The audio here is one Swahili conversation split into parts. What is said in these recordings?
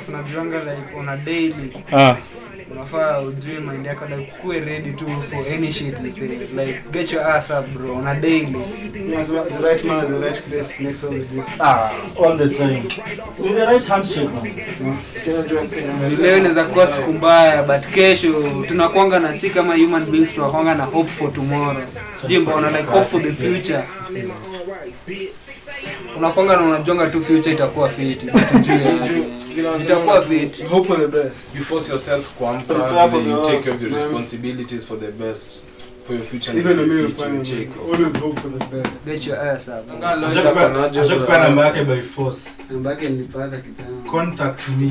stuff najuanga like on a daily ah unafaa ujue mind yako like kuwe ready to for any shit let's say like get your ass up bro on a daily Yeah, so the right man at the right place makes all the difference. ah all the time with the right handshake man Kila jua Kenya. leo inaweza kuwa siku mbaya but kesho tunakwanga na si kama human beings tunakwanga na hope for tomorrow sijui mbona like hope for the future unakwanga na unajonga tu future itakuwa fit tujue itakuwa fit Hope for the best. you force yourself kuamka Prepare for then you the take care of your worst. responsibilities for the best for your future Even the and male your future fine. check Always hope for the best. get your ass up ashakupea namba yake by force Namba yake nilipata kitambo. contact me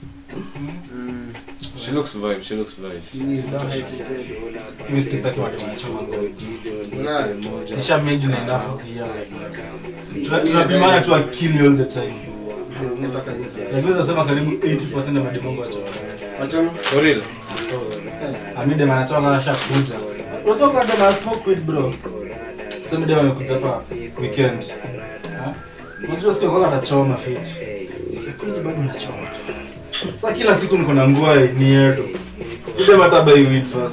Mm. she looks vibe she looks vibe Yeah. Don't hesitate. mimi sikitaki watu wanachoma ngoma Wala. nisha made na enough clear like that Tuna- tunapimana tu akili all the time Yeah, nataka hiyo. lakini unasema karibu 80% ya madimongo wachoma Wachoma? for real amide manachoma kasha kuja unatoka ndo ma smoke weed bro sema ndio amekuja hapa weekend Ha? unajua siku kwa atachoma fit siku kweli bado nachoma tu sasa kila siku niko na nguo ni yedo ile mata buy weed first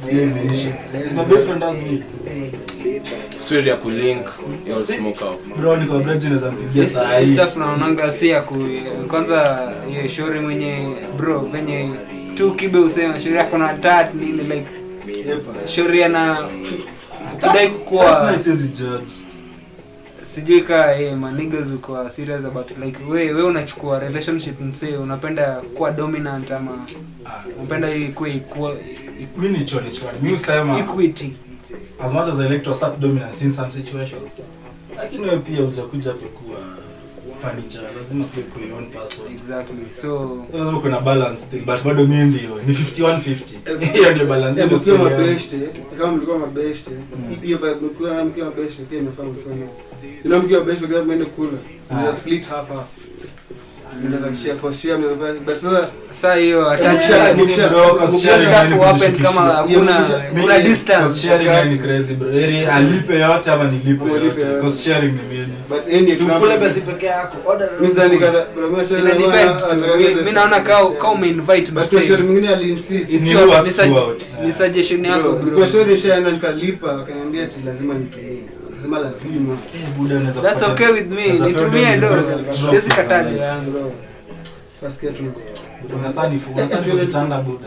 sina boyfriend has weed swear ya kulink you'll smoke out bro niko bridge naweza mpigia saa Hii hii stuff naonanga si ya ku kwanza hiyo shori mwenye bro venye tu kibe usema shori yako na tat nini like shori ana kidai Sasa kukua siwezi judge sijui ka hey, manigas uko serious about like we we unachukua relationship msee unapenda kuwa dominant ama unapenda hii kuwa equal mimi ni choni choni mimi usema equity as much as I like to assert dominance in some situations lakini wewe pia hujakuja hapa kuwa furniture lazima pia kuwa your own person exactly so so lazima kuna balance still but bado mimi ndio ni 51 50 hiyo ndio balance Eh, Hiyo mkiwa ndio mabeshte kama mlikuwa mabeshte hiyo vibe mkiwa mkiwa mabeshte pia imefaa mkiwa na you know mkiwa mabeshte kila mwende kula mnaweza split half half mnaweza kushare kwa share mnaweza but sasa saa hiyo Yeah, attach Mimi bro, cause sharing stuff ni happen kujishukisha. kama hakuna Mimi- kuna mimi- distance Cause sharing ni crazy bro Eri alipe yote ama nilipe Ama ulipe yote yote. cause sharing ni mimi but any si ukule basi peke yako order mimi ndani kata kuna mimi share Ina depend tu. Mi- mi naona ka ka umeinvite but kwa share msee mwingine aliinsist It's Ni your- worst ni sug- throughout. ni suggestion yako Bro, bro kwa share nishaenda nikalipa akaniambia ati lazima nitumie akasema lazima Buda unaweza that's kupata- okay with me unaweza nitumie pata ndo best drop siwezi in kataa my ndio life. yangu bro kasikia tu Unasani fu- unasani tuende- kujitanga buda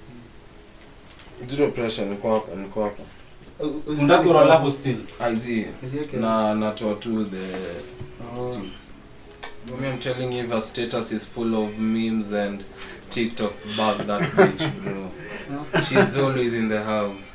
zero pressure niko hapa niko hapa unataka kuroll hapo still iz Isieke. na natoa tu the Oh. sticks Mommy, I'm telling you, if her status is full of memes and TikToks, bug that bitch, bro. She's always in the house.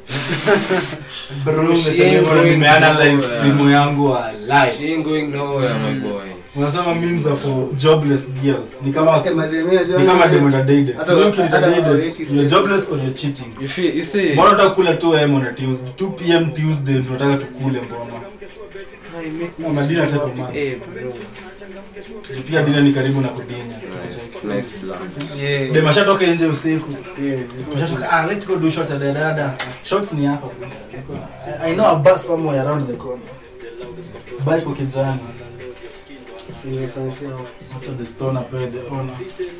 bro She umesema ain't hivyo, going nimeanalyze nowhere. timu yangu wa live She ain't going nowhere, my boy. unasema memes are for jobless girl ni kama Eh, mademia ni jana- kama demo na dated Hata- so ukileta hata dated hawaweki you're status. jobless or you're cheating You feel, you see, mbona unataka kula 2 am on a Tuesday 2 pm Tuesday ndio unataka tukule mbona Na Madina type of man. Eh, bro. pia dina ni karibu na kudinya Nice, nice plan. yeah dem ashatoka nje usiku Yeah. Ashatoka, ah let's go do shots at dada shots ni hapa I, I know a bus somewhere around the corner bike kwa kijana Nimesafia. Wacha the stone apewe the owner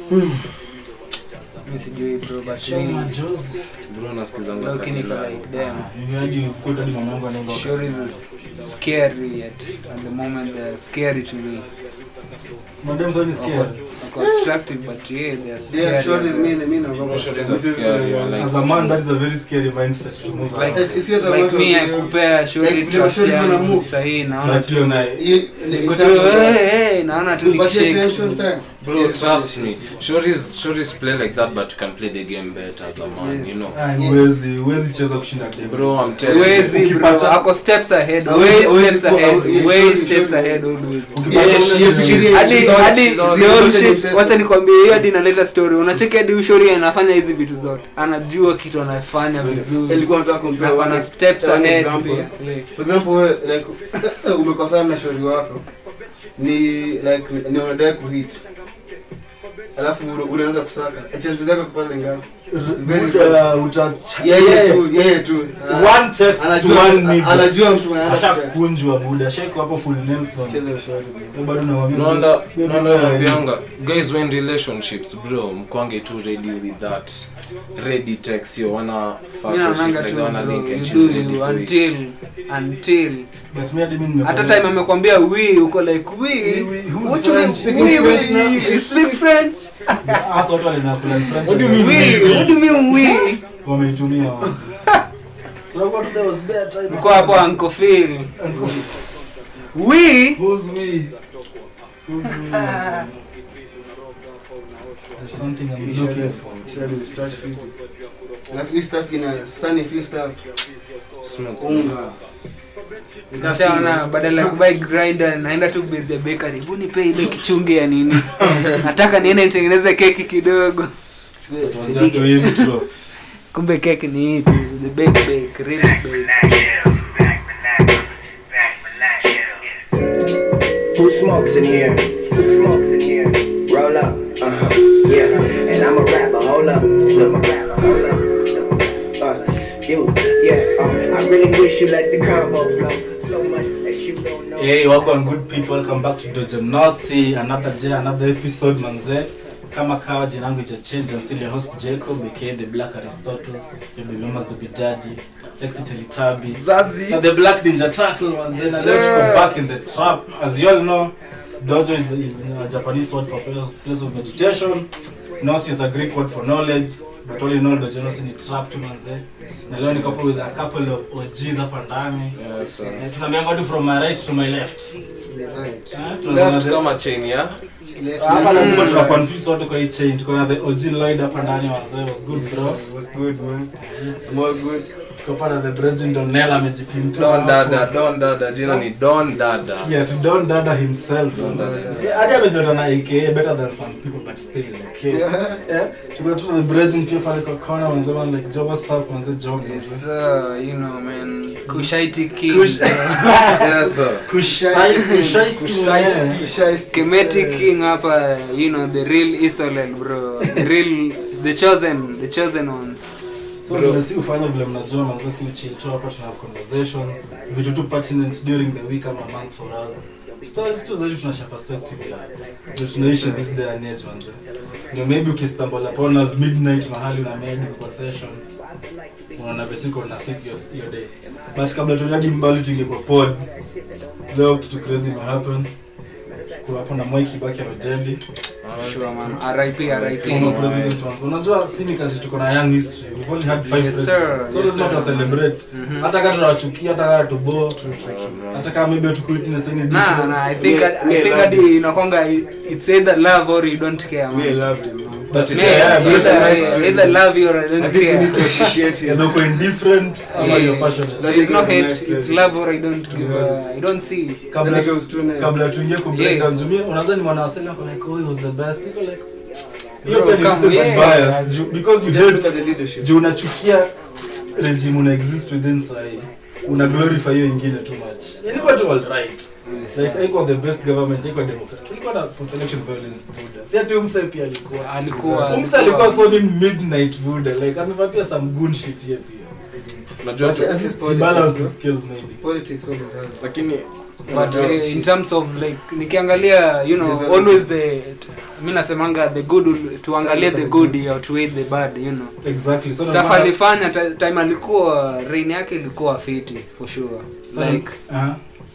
mi sijui bro but Show my mimi Josie. Bro, nasikizanga low key niko kabila. like damn Hivi hadi kwetu hadi mama yangu anaenda Stories is scary at, at the moment they're scary to me. Madam so ni scared. Wako attractive but yeah they're Yeah, scary. short is as well. me, me naogopa. Short is This is scary, the- I like- As a man that is a very scary mindset to move Like- around. It's- it's not a Like matter me of- akupea shori Like vile trust shori wana yangu move. sahii naona But hiyo naye Hii- ni- niko in tu terms of- hey, hey, naona tu Tupatie nikishake attention time. Bro, Yeah, trust me. Shorties, shorties play like that, but you can play the game better as a man, you know. Ah, huwezi huwezi cheza kushinda dem. Bro, I'm telling you. Wezi bro, Ukipata- ako steps ahead, Hawezi- way hawezi steps kuwa- ahead, yeah, way surely, steps surely. ahead always. Ukipata Yeah, ule she dem- is- she is- hadi she's all- hadi she's all- the whole she's shit all- wacha nikwambie hiyo hadi inaleta story unacheki hadi ushori anafanya hizi vitu zote anajua kitu anafanya vizuri Ilikuwa nataka compare Na one- kuna steps one ahead example. pia. Yeah. For example, we, like umekosana na shauri wako ni like ni- ni unadai kuhit alafu una- unaanza kusaka chances zako kupata ni ngapi Very Buda, utacha- yeye tu yeye tu Ah, One text to anajua one nigga. anajua mtu mwenye anataka ashakunjwa buda shaiko hapo full Nelson. cheza ushauri bro. Wewe bado unamwambia Nonda, wewe nonda bado naambianga guys when relationships bro mkwange too ready with that ready text yo wana fuck Mimi or shit naonanga like tu they wanna bro, link and you she's do ready you for it. until until But me hadi mimi nimekuwa- hata time amekwambia we uko like we We, we, who's what you mean French? we Speaking we French now? you speak french Hasa watu walinakula ni French. what do you mean we what do you mean we Wameitumia wao. So I got there was bad time. mko hapo uncle Phil Uncle, we Who's we? Who's we? There's something I'm looking for. Shauri ni stash fiti. Alafu hii stuff ina sunny free stuff Smoke. unga. Ina Nishaona badala ya kubai grinder naenda tu base ya bakery. Hebu nipe ile kichungi ya nini? Nataka niende nitengeneze keki kidogo. Tuanze hapo hii intro. Kumbe keki ni hii tu, the bake bake, real bake. Who smokes in here? Who smokes in here? Roll up, uh-huh, yeah. And I'm a rapper, hold up, I'm a rapper, hold up. Uh, you, yeah, uh, I really wish you let the convo flow so much that you don't know. Hey, welcome good people, welcome back to Dojo Nosi. Another day, another episode manze. Kama kawa jina langu ita change, I'm still your host Jacob, aka the Black Aristotle, your baby mama's baby daddy, sexy Teletubby. Zazi. Na the Black Ninja Turtle manze. Na leo tuko back in the trap. As you all know, Dojo is, is a Japanese word for place place of meditation. Nosi is a Greek word for knowledge. But all in all, Dojo Nosi ni trap tu manze. Na leo niko hapo with a couple of OGs hapa ndani. Yes, sir. Eh, tunaambiwa tu from my right to my left. Right. Eh, tunasema Left the- kama chain ya Left, hapa left, lazima right. tuna confuse watu kwa hii chain tuko na the OG Lloyd hapa ndani wa the was good bro Was good man. I'm all good. tuko hapa na the Bridget Donnell amejipinta Don Dada, Don Dada, jina ni Don Dada. yeah to Don Dada himself Don Dada. See, hadi amejota na AKA better than some people but still is okay yeah tuko tu na the Bridget pia pale kwa corner wanasema like job what's up manze job Yes, manze sir, you know, man. Kushaiti king. Kush- Yes, sir. kushai kushai Shiesty, shiesty. Kemetic king hapa, you know, the real Isolel, bro. The real, the chosen, the chosen ones. so vile si ufanya vile mnajua manze si chill tu hapa tuna have conversations vitu tu pertinent during the week ama month for us stories tu zaidi tunashare perspective ya ndio tunaishi this day and age manze ndio maybe ukistumble upon us midnight mahali na maybe kwa session unaona besiko na siku hiyo hiyo day but kabla tunadi mbali tungekuwa pod leo kitu crazy ima happen kwa hapo na Mwai Kibaki amedendi Sure, man. RIP, RIP. former president once unajua si ni country tuko na young history we've only had five Yes, presidents sir. so Yes, lazima sir. tu celebrate Mhm. hata kama tunawachukia hata kama tubo hata kama maybe tukuitness any Nah, difference nah, I think, Me- I me think love hadi inakwanga it's either love or you don't care, Me, I man. love him, man. That is- Me, yeah, it's but- either, nice either president. love you or I I don't think we need to care. appreciate him. either uko indifferent ama Yeah. you're passionate That There's is no a hate, nice it's president. love or I don't give a, I don't see. That kabla nigga was too nice. kabla tuingie ku break Yeah. down jumia unaweza ni mwanawasili wako like oh he was the best niko like hiyo Bro, pia ni come, reasons yeah. bias Ju- because you Just look hate at the leadership. juu unachukia regime una exist within sahi una glorify hiyo ingine too much ilikuwa tu all right like haikuwa the best government haikuwa democrat tulikuwa na post election violence buda si ati umse pia alikuwa Alikuwa- umse alikuwa soni midnight buda like amevaa pia some gun shit here pia Unajua But tu- as his he balance politics, the skills maybe politics always has. lakini but uh, in terms of like nikiangalia you know Development. always the mi nasemanga the good will- tuangalie the good or to hate the bad you know exactly so stuff no matter- alifanya ta- time alikuwa reign yake ilikuwa fiti for sure so like uh-huh.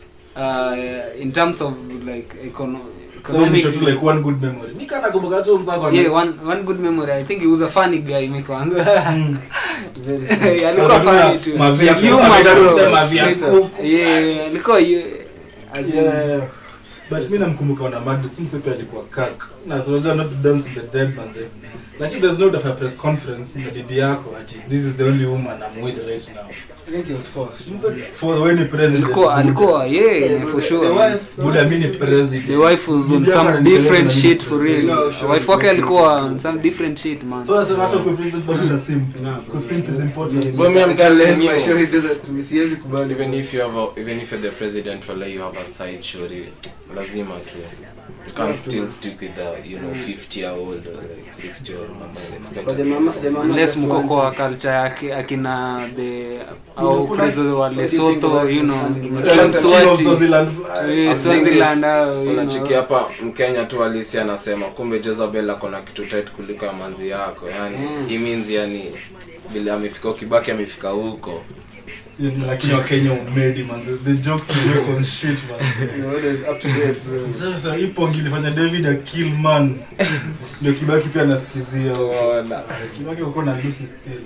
uh, in terms of like econo so ni economic show tu like one good memory mi kana kumbuka tu msako yeah one one good memory i think he was a funny guy mi kwanza Very alikuwa funny too Mavia- Humor, Mavia- bro. Mavia Straight up. kuku. yeah alikuwa ye- as in- Yeah. but mi namkumbuka wana mad sumsepe alikuwa kak na soja not to dance with the dead manze lakini there's no a press conference na bibi yako ati this is the only woman I'm with right now I think he was forced. Mse- for when president alikuwa alikuwa yeah Yeah, for the- sure the man. wife- buda mi ni president the wife was on Bibi yako some ananipeleka different na shit mimi for president. real No, sure. wife wake alikuwa on some different shit man so nasema hata kwa president bado na simp Nah, Because simp is important But me, I'm I can't let telling my you. shorty do that to me. Siwezi kubali. even if you have a, even if you're the president wala you have a side shori lazima tu you can't still stick with the you know 50 year old or like 60 year old mama and expect But the mama, the mama unless just mko want kwa to- culture yake akina the Kuna- au kuna- prezo wa What do you think Lesotho about you know understanding? kila Yeah, Mswati Swaziland. eh, I'm saying Swaziland this, au, you unachiki know. hapa mkenya tu alisi anasema kumbe jezabel akona kitu tight kuliko ya manzi yako yani Mm. he means yani vile amefika ukibaki amefika huko Yeah, lakini wakenya umedi man the jokes they make on shit man You know, always up to date, bro. sasa hii pongi ilifanya david a kill man ndio kibaki pia anasikizia kibaki uko na lucy still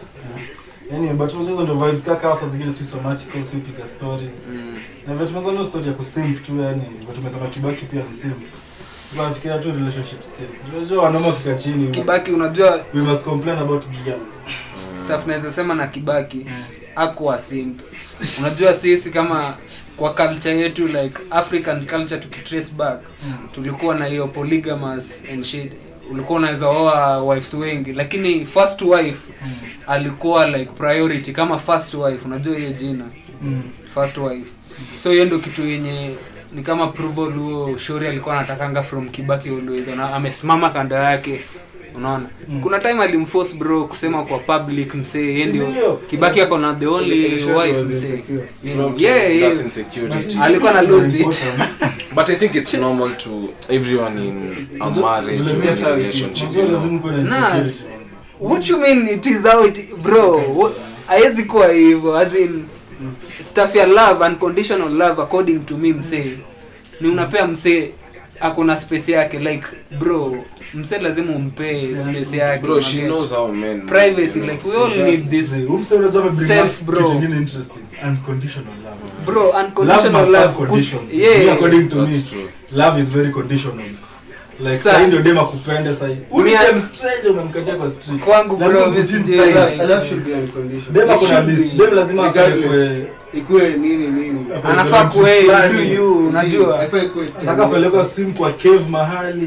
Anyway, but unajua hizo ndio vibes kaka saa zingine si somatical si piga stories Mm. na vile tumesema ndio story ya kusimp tu yani vile tumesema kibaki pia ni simp tunafikiria tu relationship still unajua wanaume wakifika chini we- kibaki unajua we must complain about gear staff naweza sema na kibaki akuwa simp unajua sisi kama kwa culture yetu like african culture tukitrace back tulikuwa na hiyo polygamous and shit ulikuwa unaweza oa wives wengi lakini first wife alikuwa like priority kama first wife unajua hiyo jina Mm. first wife so hiyo ndo kitu yenye ni kama approval huo shori alikuwa anatakanga from kibaki always na amesimama kando yake unaona Mm. kuna time alimforce bro kusema kwa public msee yeye ndio Ndio. kibaki ako na the only The short wife was msee insecure. You know, Okay, yeah, yeah. that's insecurity Alikuwa na lose it. but i think it's normal to everyone in a marriage Vile or vile sawa, relationship Unajua you know. lazima kuwe na Nah, insecurity. what you mean it is how it bro what- haiwezi kuwa hivyo as in stuff ya love unconditional love according to me msee ni unapea msee akona space yake like bro msee lazima umpee space yake bro she unaget? knows how men privacy you know. like we all need this Mzee, huyu msee unajua amebring Self, up bro. kitu ingine interesting. Unconditional love. bro Love unconditional must love, have kus- conditions. Me, yeah according to me, That's true. love is very conditional. Like Sa- sahi ndio dem akupende sahi. Huyu Me- dem stranger umemkatia kwa street. Kwangu, bro, Lazima mimi kutim sijui. time. Love- love should be unconditional. Dem It ako na should list. be. Dem lazima Regardless. apelekwe Ikuwe nini nini. anafaa kuwe Fulani. do you unajua Haifai kuwe nataka kupelekwa swim kwa cave mahali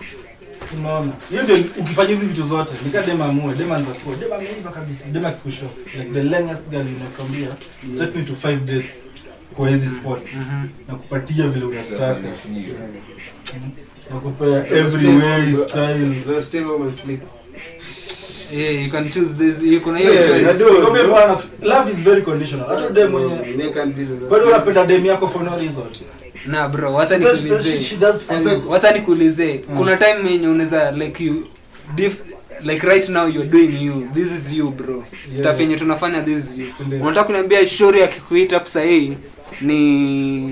unaona hiyo ndio ukifanya hizi vitu zote nika dem amue dem anza kuwa dem ameiva kabisa dem akikusho like the longest girl inakwambia take me to five dates kwa hizi spots Mhm. na kupatia vile Sasa unataka ni few. na kupea every way style Let's stay home and sleep. yeah you can choose this you kuna hiyo Yeah, choice. I do. Sikwambia bwana, love is very conditional hata dem mwenye Me can't deal with that. bado unapenda dem yako for no reason na bro wacha That's the shit nikuulize she does for I you think- wacha nikuulize Mm. kuna time yenye unaweza like you diff, like right now you're doing you this is you bro stuff yenye tunafanya this is you Sindio. unataka kuniambia shori akikuita hapo sahii ni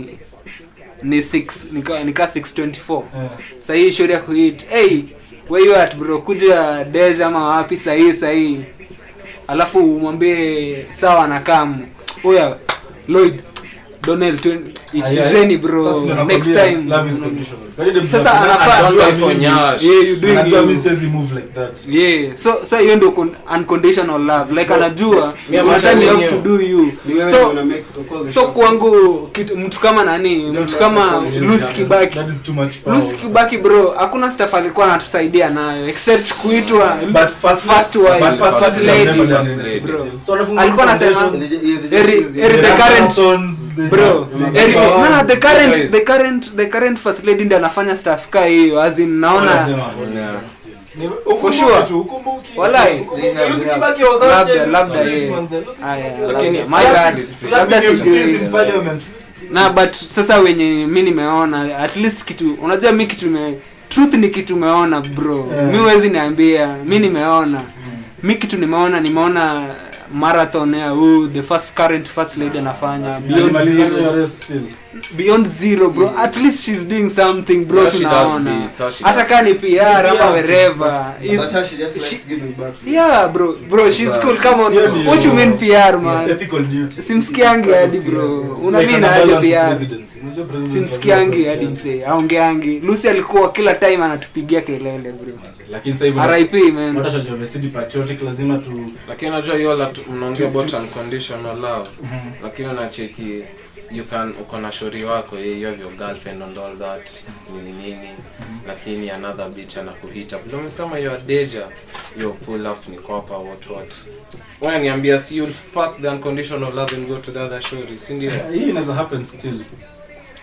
ni 6 nika nika 624 Eh. sahii shori akuit hey where you at bro kuja deja ama wapi sahii sahii alafu umwambie sawa na kam oya lloyd donel ichezeni bro Sasa ndio next nakwambia, time love is conditional. Kali dem Sasa tunapenda, anafaa- anajua Don't lie for mimi- nyash. yeah, you doing anajua you. mi siwezi move like that yeah so so hiyo ndio con- unconditional love like anajua Me, I'm kuna time you have telling to you. do you Ni wewe so ndio una make call the so shots. kwangu kitu, mtu kama nani Don't mtu like kama the conditions. Lucy Kibaki that is too much power. Lucy Kibaki bro hakuna stuff alikuwa anatusaidia nayo except kuitwa But first- first wife but first first lady, lady never done First it. lady. bro So anafunga Alikuwa anasema- foundations, They ju- yeah, they Eri- just use Eri the- the the current- marathons, the- bro Yeah. Eri, Yeah. nah, the current Guys. the current the current first lady ndiye anafanya stuff ka hiyo as in naona Yeah. Ni- ukumbuke sure. tu, ukumbuke. Walai. Ukumbuke. They have- Lucy they have- Kibaki was Labda- out here labda, this yeah. manze. Lucy Aya, Kibaki was lakini out my here bad. slapping Labda MPs sijui. in parliament. na but sasa wenye mi nimeona at least kitu unajua mi kitu me, truth ni kitu meona bro Yeah. mi huwezi niambia mi nimeona mi kitu nimeona nimeona marathon ya huu the first current first lady anafanya beyond Alimaliza hiyo zero race still. beyond zero bro at least she's doing something bro Yeah, she does tunaona beats, how she hata does kaa ni PR ama Yeah. wherever But It's- her, she just likes she- giving back. yeah bro bro she's cool come on Sio ni- what you mean PR man Ethical duty. simsikiangi hadi bro una Like nini ana aje balance PR presidency. Unajua president simsikiangi lazima hadi kuwa msee aongeangi lucy alikuwa kila time anatupigia kelele bro lakini sasa hivi rip man What should have said patriotic lazima tu lakini unajua hiyo la mnaongea about unconditional love lakini unacheki you can uko na shori wako yeah, you have your girlfriend and all that nini nini lakini another bitch anakuhita vile umesema you are deja you pull up ni kopa what what wewe niambia si you'll fuck the unconditional love and go to the other shori si ndio hii inaweza happen still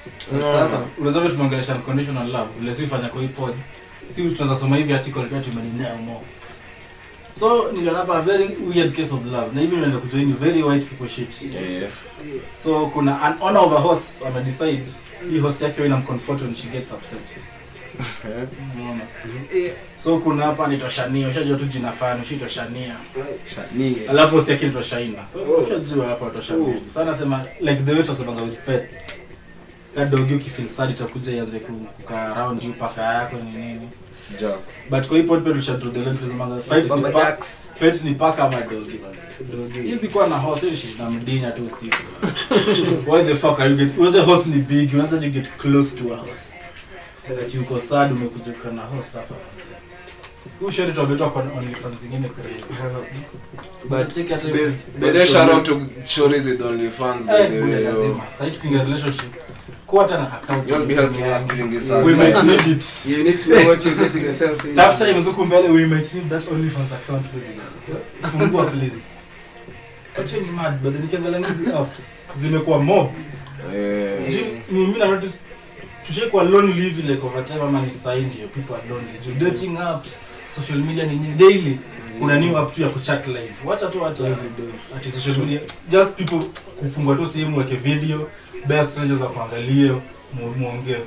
sasa unaweza vile tumeongelesha unconditional love vile si ufanya kwa hii pod si tutaweza soma hivi article pia tumeninea more so niliona hapa a very weird case of love na hivi unaenda kujoin very white people shit Yeah. so kuna an owner of a horse amedecide hii horse yake inamcomfort when she gets upset Eh. Unaona? so kuna hapa nitoshania ushajua tu jina fani ushitoshania alafu horse yake nitoshaina so ushajua hapa toshania so anasema like the way tunasemanga with pets kadogi ukifeel sad itakuja ianze ku- kukaa around you paka yako ni nini Jokes. but kwa hii pod pet ushadro the line tunasemanga pet ni pa- pet ni paka ama dogi bana hizi kuwa na horse hizi shit na mdinya tu usiku why the fuck are you get unajua horse ni big unaweza you get close to a horse that you go sad umekuja kwa na horse hapa huyu sheri tu ametoa kwa OnlyFans zingine crazy but check hata hiyo- But then shout out to Shorties with OnlyFans by Eh, the bure way. yo. lazima sasa tukiingia relationship kuwa hata na account You'll be helping us during this hard we might time. need it You need to know what you're getting yourself in. tafuta hiyo mzuku mbele we might need that OnlyFans account baby fungua please Acha ni mad but then nikiangalia hizi apps zimekuwa mob Eh. Sijui, ni mimi na notice tushaikuwa lonely hivi like over time ama ni sign ndio people are lonely juu dating apps social media ni nye- daily kuna new app tu ya kuchat live wacha tu watu Every day. ati social media just people kufungua tu sehemu weke video bare strangers za kuangalia mu- muongee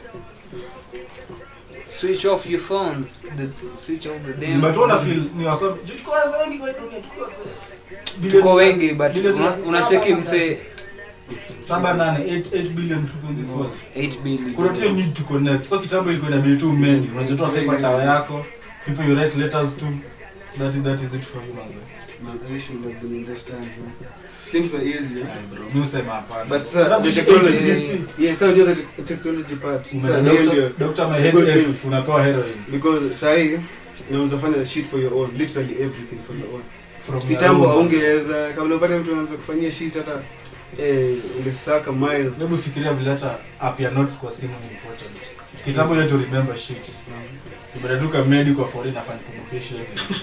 switch off your phones the, switch off the damn but wana phone. feel ni wasa juu tuko wasa wengi kwa hii dunia tuko wasa tuko wengi but Billion- una- unacheki msee saba nane 8 8 billion tuko in this world 8 billion kuna tu need to connect so kitambo ilikuwa inabidi tu many unajotoa sasa kwa tawa yako people you write letters to that is, that is it for you manze Man, I wish you would have been in this time, man. Things were easier. Ay, bro mimi usema hapana But sir, Sababu the hizi technology, ATDC, yeah, sir, unajua the te- technology part. Sir, umeenda na hiyo doctor- ndio. doctor my Good head news. aches, unapewa heroin Because sahi unaweza fanya shit for your own, literally everything for your own. from your Kitambo room. haungeweza kabla upate mtu anaanza kufanyia shit hata eh ungesaka miles. hebu fikiria vile hata app ya notes kwa simu ni important kitambo you had to remember shit ibadatuka medical for inafanya kumbukishi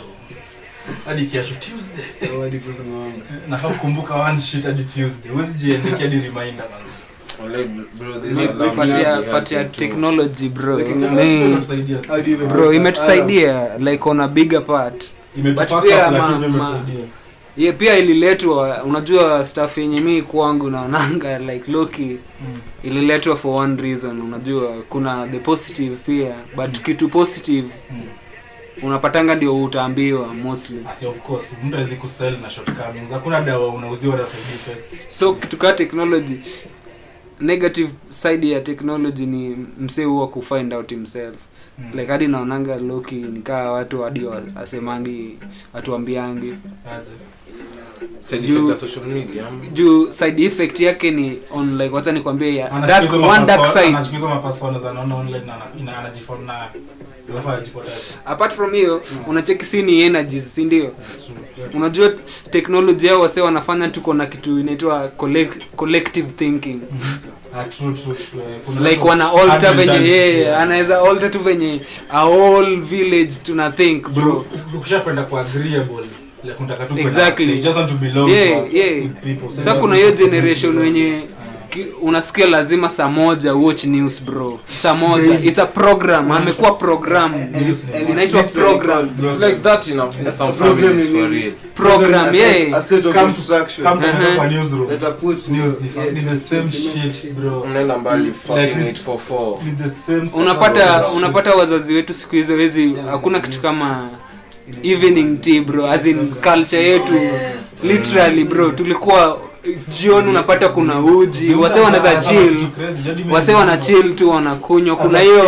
hadi kesho tuesday So hadi kuuza ng'ombe. nafaa kukumbuka one shit hadi tuesday huwezi jiandikia hadi reminder manze Walai, bro, this Mi- alarm patia should be patia helping too. technology bro Like Mi- Inatusaidia sana. How do you even bro break that? imetusaidia like on a bigger part Imetufuck But pia up, lakini ma- imetusaidia. ye pia ililetwa unajua staff yenye mi kwangu naonanga like loki Mm. ililetwa for one reason unajua kuna the positive pia but kitu positive Mm. unapatanga ndio utaambiwa mostly Asi, of course mtu awezi kusell na shortcomings hakuna dawa unauziwa na side effects so kitu kaa technology negative side ya technology ni msee huwa kufind out himself Mm. like hadi naonanga loki nikaa watu hadi wa- asemangi watuambiangi Aje. Side You- effect ya social media. juu side effect yake ni on like wacha nikwambie ya Anachukua dark, hizo one mapassword- dark side anachukua hizo mapassword za anaona online na ana- ina- anajifon na alafu anajipoteza. apart from hiyo unacheki si ni energies si ndio Yeah, true. unajua teknoloji yao wase wanafanya tuko na kitu inaitwa collect, collective thinking Ah, true, true, true. Eh, kuna like watu- wana alter hard venye mentality, yeye yeah. anaweza alter tu venye a whole village tuna think bro bro ukishapenda ku agreeable like unataka tu kwenda Exactly. say, you just want to belong Yeah, to- yeah. with people. sasa kuna hiyo generation wenye Ah. ki- unasikia lazima saa moja watch news bro saa moja it's a program amekuwa program And it's- and it's inaitwa literally program called- It's like that in, a, in some problem families in- for real. program a set- yeah a set of Come- instruction Come to Uh-huh. kwa newsroom. that are put News ni yeah, ni the to same implement shit bro Mnaenda mbali fucking this- it for four. ni the same unapata shit. unapata wazazi wetu siku hizo wezi hakuna kitu kama evening tea bro as in culture yetu literally bro tulikuwa jioni unapata kuna uji wase wanaweza chill wase wana chill tu wanakunywa kuna hiyo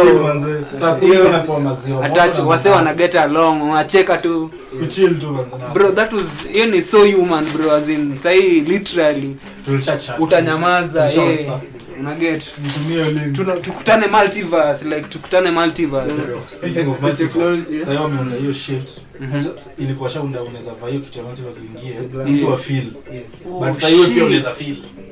hiyo attach wase wana get along wanacheka tu kuchill tu manze na- bro that was hiyo ni so human bro as in sahi literally Tulisha-chat. utanyamaza Tulisha yeah. WhatsApp. unaget Nitumie link. Tuna- tukutane multiverse like tukutane multiverse Speaking of The multiverse, technology, yeah. sasa hiyo wameunda hiyo shift Mhm. ilikuwa shaunda unaweza vaa hiyo kitu ya multiverse uingie Yeah. mtu wa feel Yeah. but sasa hiyo pia unaweza feel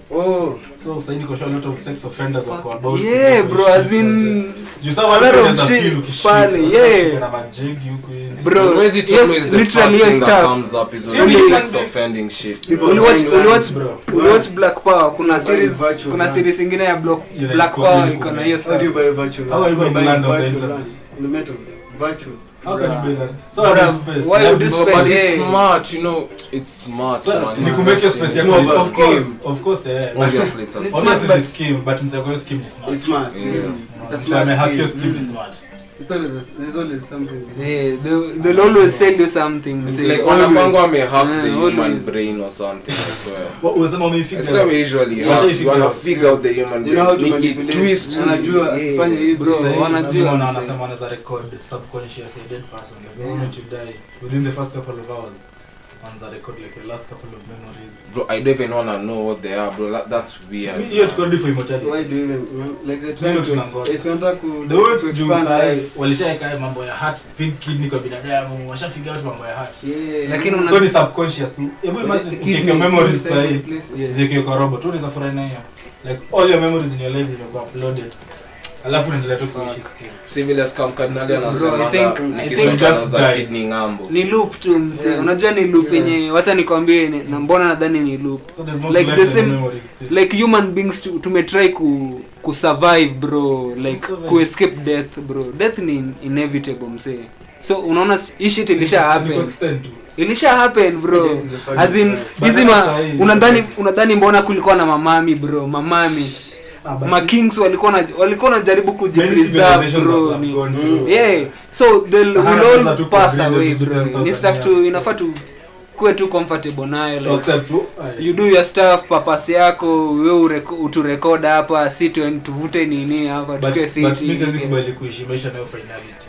oh so sasa niko sure a lot of sex offenders wako about yeah bro as in Juu sasa wale A lot of wanaweza shit feel ukishika, pale, unashika yeah. na majegi huko nje. Bro, Crazy to yes, me is the literally first yes thing that stuff. comes up is Only only sex sex offending shit. People uliwatch buying uliwatch lands, bro. uliwatch black power kuna Buy series virtual kuna land. series ingine ya block Yeah, black like power copy iko na copy. hiyo How do you stuff buy virtual How are you How buying buying land on the virtual internet? lands in the metal virtual How can you do that? So Bro, at this place, why like would this- you But, spend- but it's yeah. smart, you know, it's smart. So, man. ni kumake It's space It's ya more kuji- of a of course, scheme. of course, yeah. But- Obviously, it's a It's smart. smart, Obviously but- the scheme, but msako hiyo scheme ni smart. it's smart Yeah. yeah it's a Msako smart amehack hiyo scheme scheme ni smart. it's always there's always something behind yeah they, they'll always sell you something It's say, like always- wanakwanga wamehack the Yeah, human always. brain or something, I swear. Wa- unasema wameifigure I swear out. we usually Yeah. hack. You wanna Yeah. figure out the human you know how to brain. Make it manipulate twist. wanajua Yeah. fanya hivi Bro, Sasa hivi wanajua, tunaambiwa na msee. wanasema wanaweza record subconscious a dead person like the Yeah. moment you die within the first couple of hours wanaweza record like your last couple of memories Bro, I don't even wanna know what they are, bro. That, that's weird. hiyo tuko ready for immortality why do you even like they're trying Mimi to tunangoja. it's wanataka ku the way to juu expand sahi life walishaeka haya mambo ya heart pig kidney kwa binadamu washafiga out mambo ya heart yeah Lakini una- so ni subconscious tu hebu imagine ukiweka memories sahi Yeah. zikiwe kwa robot unaweza furahi na hiyo like all your memories in your life zimekuwa uploaded alafu unaendelea tu kuishi still Si vile scam cardinali Bro, I anasemanga think- I nikiswitch think- anauza Die. kidney ng'ambo. ni loop tu mse Yeah. unajua ni loop Yeah. yenye wacha nikwambie ni- na mbona nadhani ni loop so there's more Like to the life than same- memories still. like human beings tu- tumetry ku kusurvive bro like Survive. kuescape death bro death ni inevitable mse so unaona s- hii shit ilisha Ni happen extent tu. ilisha happen bro It is a fact. as in But hizi then ma sasa hii- unadhani unadhani mbona kulikuwa na mamami bro mamami Ah, basi- ma kings walikuwa na walikuwa wanajaribu Many kujipreserve civilizations bro have ni gone Mm. through. yeah so they'll Sahara will Desert all tuko pass green away every bro 10,000 ni stuff tu years. inafaa tu kuwe tu comfortable nayo like Except tu, ah, you do your stuff papasi yako we ureko- uturekod hapa si tu- tuvute nini hapa but- tukue but mi siwezi fiti kubali kuishi maisha nayo finality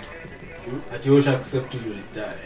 ati wewe usha accept you will die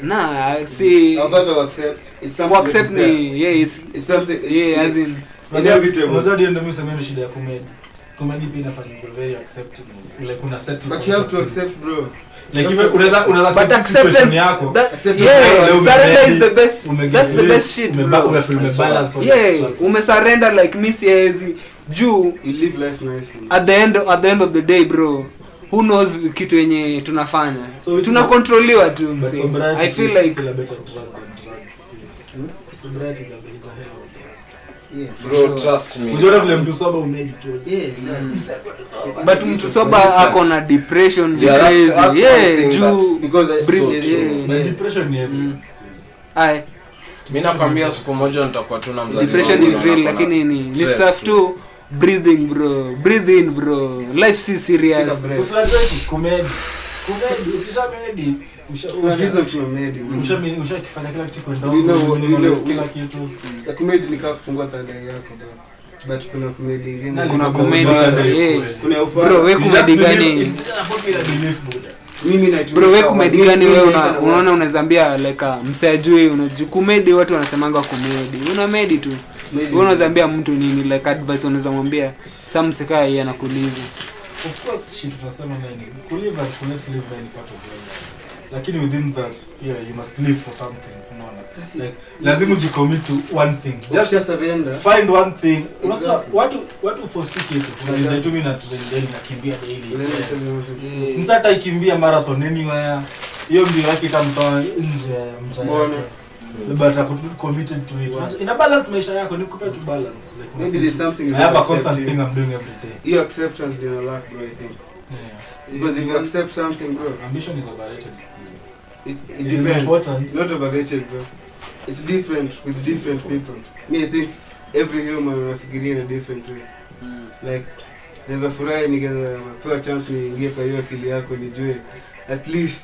na si Outside of accept it's something that accept is there. ni yeah it's it's something yeah as in inevitable Unajua ndio ndio mimi sema ndio shida ya comedy comedy pia inafanya you very acceptable like una settle but for you have to things. accept bro like even unaweza unaweza but accept situation acceptance yako that, Accept yeah your powers. surrender is the best Umege- that's the best shit umeba- bro umefeel umebalance all yeah this stuff. umesurrender like mi siezi juu you live life nicely at the end at the end of the day bro who knows kitu yenye tunafanya So which is a- tunakontroliwa tu But msi sobriety i feel is like still a better drug than drugs still. Hmm? Sobriety is a is a hell of a drug. yeah Bro, Sure. trust me. Ukiona vile mtu sober umedi tu. yeah yeah. Mm. But but mtu soba ako na depression Yeah, that's- crazy that's one yeah thing juu that's- because I- Breathe, yeah, yeah. But yeah. depression ni everywhere Mm. still. ai mi nakwambia siku moja nitakuwa tu na mzazi depression wangu is na real nako na lakini ni ni stress stuff tu breathing bro breathe in bro life si Take a serious breath. Sasa unacheki kumedi. Kumedi ukisha medi usha kuna usha reason tuna made it. usha usha kifanya kila kitu kwenda We know- huko, we minimize know- kila kitu. Ya comedy ni kama kufungua third eye yako bro but kuna comedy ingine Na kuna kuna comedy, ufala. yeah. kuna bro ufala we You just kumedi believe- gani it's not a popular belief, Buddha. mimi natumia bro we kama- kumedi mimi- gani mimi we naenda una, na unaona unawezaambia like uh, msajui unaju kumedi watu wanasemanga kumedi una medi tu maybe- we unawezaambia mtu nini like advice unaweza mwambia sa msekaa yeye anakuliza Of course, shit tunasema nini? Kulive and kulet live ni part of life. Lakini within that, yeah, you must live for something. Unaona? Sasa- Like, lazima ujicommit to one thing. Just Ukisha surrender find one thing. Unajua Exactly. watu watu force tu kitu. Unaweza tu mimi na trend daily nakimbia daily. unaenda tena- Msa hata ikimbia marathon anywhere. Hiyo mbio yake itamtoa nje ya mtaa Mbona? yake. But atakuwa committed to it. Unajua, Ina balance maisha yako, ni kupe tu balance. Like, maybe there's something you I have a don't constant accept thing here. I'm doing every day. hiyo acceptance ndio lack bro i think Yeah. because if you accept something bro Ambition is overrated still. it, it It is depends important. it's not overrated bro it's different with different people me i think every human anafikiria in a different way like naweza furahi nikapewa chance niingie kwa hiyo akili yako nijue at least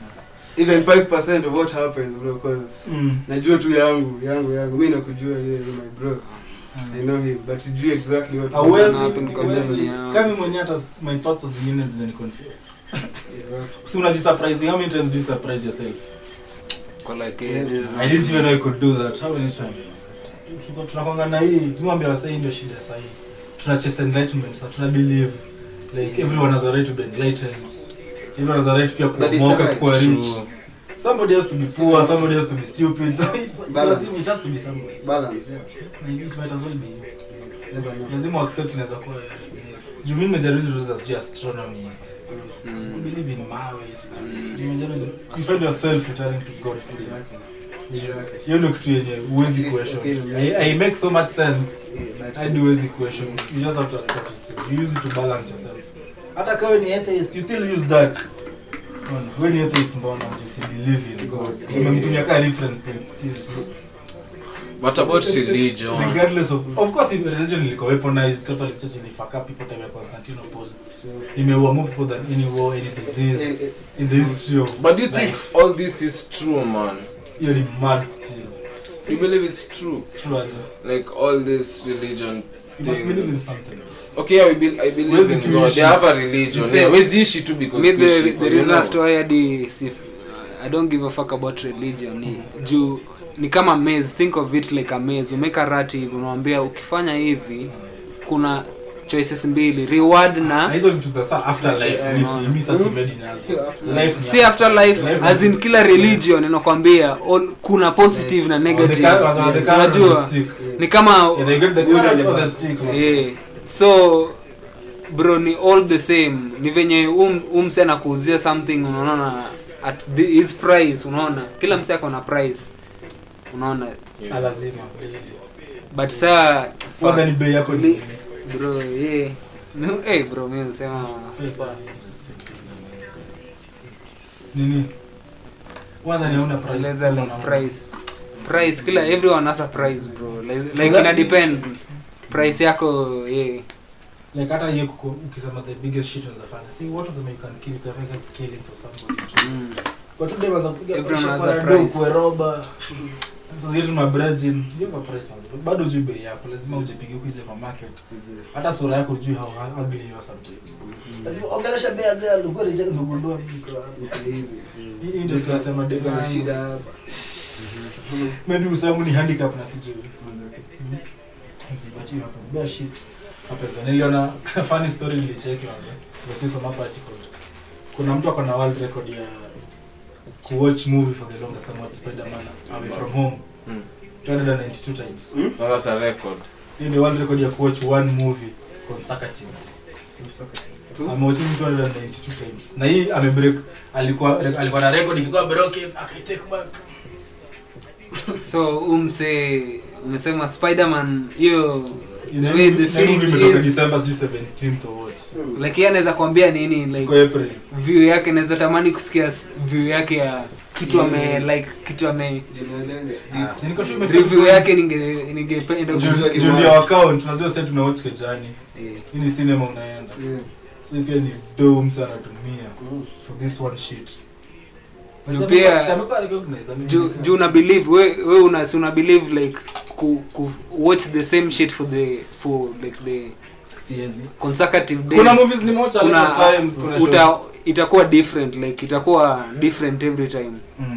even 5% of what happens bro cause Mm. najua tu yangu yangu yangu mi nakujua yeye yeah, my bro i know him but sijui exactly what Hauwezi- happen kwa hauwezi- memory yangu. kama mwenye hata my thoughts zingine zinani confuse si unajisurprise how many times do you surprise yourself i didn't even know i could do that how many times Tuko- tunakwanga na hii tunaambia wasai ndio shida sahi tuna chase enlightenment sa tuna believe like everyone has a right to be enlightened everyone has a right pia But it's kuomoka a right. kuwa rich True. somebody has to be poor somebody has to be stupid so it's like, Balance. lazima it has to be somebody balance yeah And it might as well be you never know lazima accept inaweza kuwa juu mimi nimejaribu hizo vitu za sijui astronomy I believe in mawe sijui nimejaribu hizo- you find yourself returning to God still exactly exactly hiyo ndio kitu yenye huwezi At least, question okay, I, I make so much sense yeah but hadi huwezi question you just have to accept it still you use it to balance yourself hata kama ni atheist you still use that Mbona? wewe ni atheist mbona you still believe in God God. umemtumia kama reference point still what about religion regardless of of course if religion ilikuwa weaponized catholic church ilifaka people time ya Constantinople so imeua more people than any war any disease eh, eh, in the history of but do you think life. all this is true man hiyo ni mad still you believe it's true true as a- like all this religion you must thing. believe in something okay yeah, we be, i believe Huwezi in tu god ishi. they have a religion Mse- yeah wezi ishi tu because me the, kuishi, the you reason know. as to why hadi si i don't give a fuck about religion ni juu ni kama maze think of it like a maze umeka rati hivi unawambia ukifanya hivi kuna choices mbili reward na na hizo vitu za saa after life Yeah, mi yeah. si- mi sasa simedi nazo sio after life ni si after life Life as ni- in kila religion inakwambia all- kuna positive na Or the negative car- or the Yes. car or the Unajua? stick. ni kama Yeah, they get the Good carrot and the or the bad. stick, man. yeah. so bro ni all the same ni venye um, umse anakuuzia something unaona at the, his price unaona kila mse ako na price unaona Ah, lazima but saa kwanza ni bei yako ni Li- bro yeah. Mi- hey, bro mi usema nini kwanza ni hauna price. Eleza like Unaona. price price kila everyone has a price bro like, like ina depend price yako yeah like hata hiyo kuko- ukisema the biggest shit unaweza fanya si watu wasema you can kill you can find yourself killing for somebody mm. kwa tu dem kupiga Everyone pressure has kwa a rado price. kwa roba sasa yetu na brejin hiyo kwa price manzi bado juu bei yako lazima ujipige ukije kwa market hata sura yako juu how ugly you are sometimes lazima ongelesha bei ya girl uko reject umegundua mko hapa Niko hivi hii hii ndio tunasema niko na dem shida hapa maybe usemu ni handicap na sijui But you happen. Bear shit happens. Niliona funny story nilicheki manze. Nasisoma hapa articles. Kuna mtu ako na world record ya kuwatch movie for the longest time watch Spider-Man away from home Mm. 292 times. Oh, that's a record Hii ni world record ya kuwatch one movie consecutive. Tu? Amewatching 292 times. Na hii amebreak alikuwa alikuwa na record ikikuwa broken akaitake back. so umse umesema spiderman hiyo Ina- way the na film movie imetoka is- December sijui 17th or what. like yeye anaweza kuambia nini like Kwa April. view yake naweza tamani kusikia s- view yake ya kitu Yeah. ame like kitu ame Ah, si niko sure imefika review point. yake ninge ningependa Juu- kusikia. Juu- Juu ndio account unajua sasa tuna watch kejani Yeah. hii ni cinema unaenda so pia ni dome sana tumia for this one shit Juu pia- Sasa amekuwa recognized, I mean, juu juu una believe we, we una, si una believe like ku, ku watch the same shit for the for like the siezi consecutive days kuna movies nimewacha kuna kuna times kuna shows. uta, itakuwa different like itakuwa different every time Mm.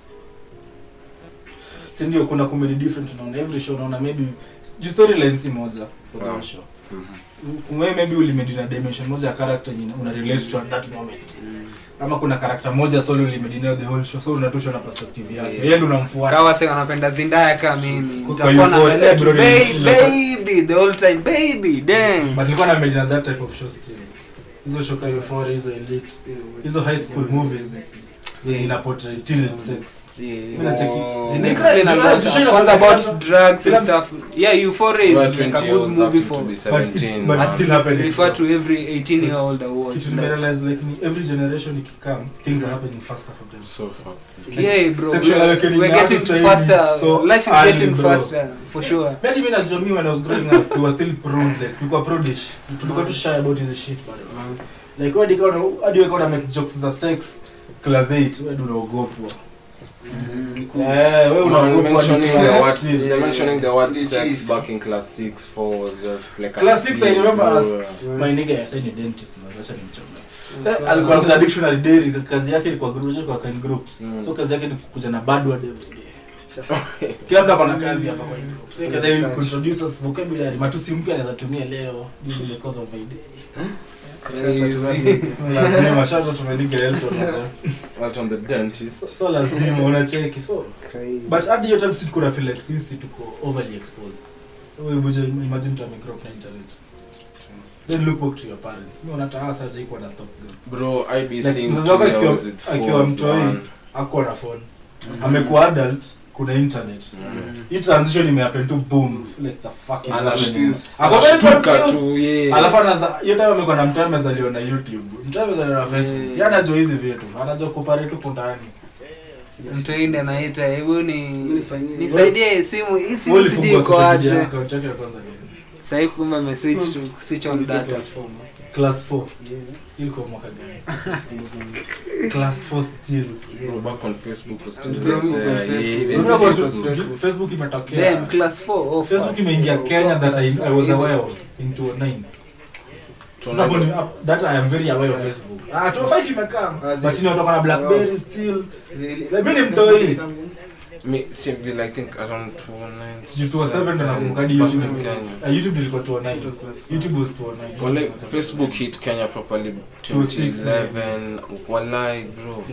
si ndio kuna comedy different unaona every show unaona maybe juu storyline si moja for the Wow. whole show wewe maybe ulimedi na dimension moja ya character yenye una relate to at that moment ama kuna character moja solo ulimedi nayo the whole show so unatoshwa na perspective yake Yeah. yeye ndo unamfuata kawa se wanapenda zindaya kama mimi Kwa nitakuwa na euphoria, relate, bro, "Babe, ni- baby the whole time baby damn but nilikuwa na imagine that type of show still hizo show kama Euphoria hizo elite hizo high school movies zenye ina portray teenage sex Mimi nacheki Zina Ni explain a crazy, lot. right? Kwanza about Film- drugs and film- stuff. Yeah, Euphoria is Where like a 20 good year olds movie have for to be But it's- 17 but man. it's still happening. refer to every 18 year old award. kitu nimerealize like ni every generation ikikam things are happening faster for them so fuck Yeah, bro. Sexual We're, awakening we're now getting to say faster. so Life is early, getting bro. faster for sure. Maybe mimi najua me when I was growing up we were still prude like tulikuwa prudish tulikuwa tu shy about hizi shit bado like wewe ndiko hadi wewe kuna make jokes za sex class 8 wewe ndio unaogopwa eh wewe Man, unaogopwa mentioning ni the class word, 10. they're mentioning the word Ni sex cheese. back in class six, four was just like a Class six, I scene, remember bro. as- my nigga ya saini dentist mwazacha nimchoma Eh, alikuwa anza dictionary daily kazi yake ilikuwa group kwa kind groups Mm. so kazi yake ni kukuja na bad word every day kila mtu akona kazi hapa kwa group so kazi yake ni kuintroduce us vocabulary matusi mpya anaweza tumia leo during the course of my day lazima shata tumeliga Elton mzee. Out on the dentist. so lazima unacheki so but hadi hiyo time si tuko na feel like sisi tuko overly exposed wewe buje imagine tu amegrow up na internet then look back to your parents mimi unataka sasa iko na stop gun Bro, I be Like, seeing mzazi two wako year akiwa- olds with akiwa phones, mtoi man. ako na phone amekuwa adult kuna internet Mm. hii transition imehappen tu boom like the fuck is happening Anashtuka. Ako very Anashtuka confused. tu, yeah. alafu anaza hiyo time amekuwa na mtu amezaliwa na youtube mtu amezaliwa na facebook Yeah. yeye anajua hizi vitu anajua kupare tu kundani mtu inde anaita hebu ni Nifanyie. nisaidie simu hii simu Wewe sijui ulifungua iko social media aje account yake ya kwanza lini? sahii kumbe ameswitch to switch on data Platform. class 4 Yeah. ilikuwa mwaka gani class 4 still Bro, back on Facebook was still On Facebook, there, on yeah, Facebook. even Unajua kwa Facebook. Facebook- facebook imetokea then class 4 oh, facebook fuck. imeingia Oh, kenya that I, class I was four. aware of in 2009 To Sasa hapo nine. ni- up- that I am very aware of facebook ah 2005 imekaa Ah, zi- but inatoka na blackberry still Zili- Mimi ni mtoi. Me, see, I think around 2009. Juu 2007 ndo nakumbuka hadi Back YouTube in ilikuwa- Kenya. ah, youtube ilikuwa 2009 It was class four. youtube was 2009 Well, like, Facebook hit Kenya properly 2011. Walai, bro.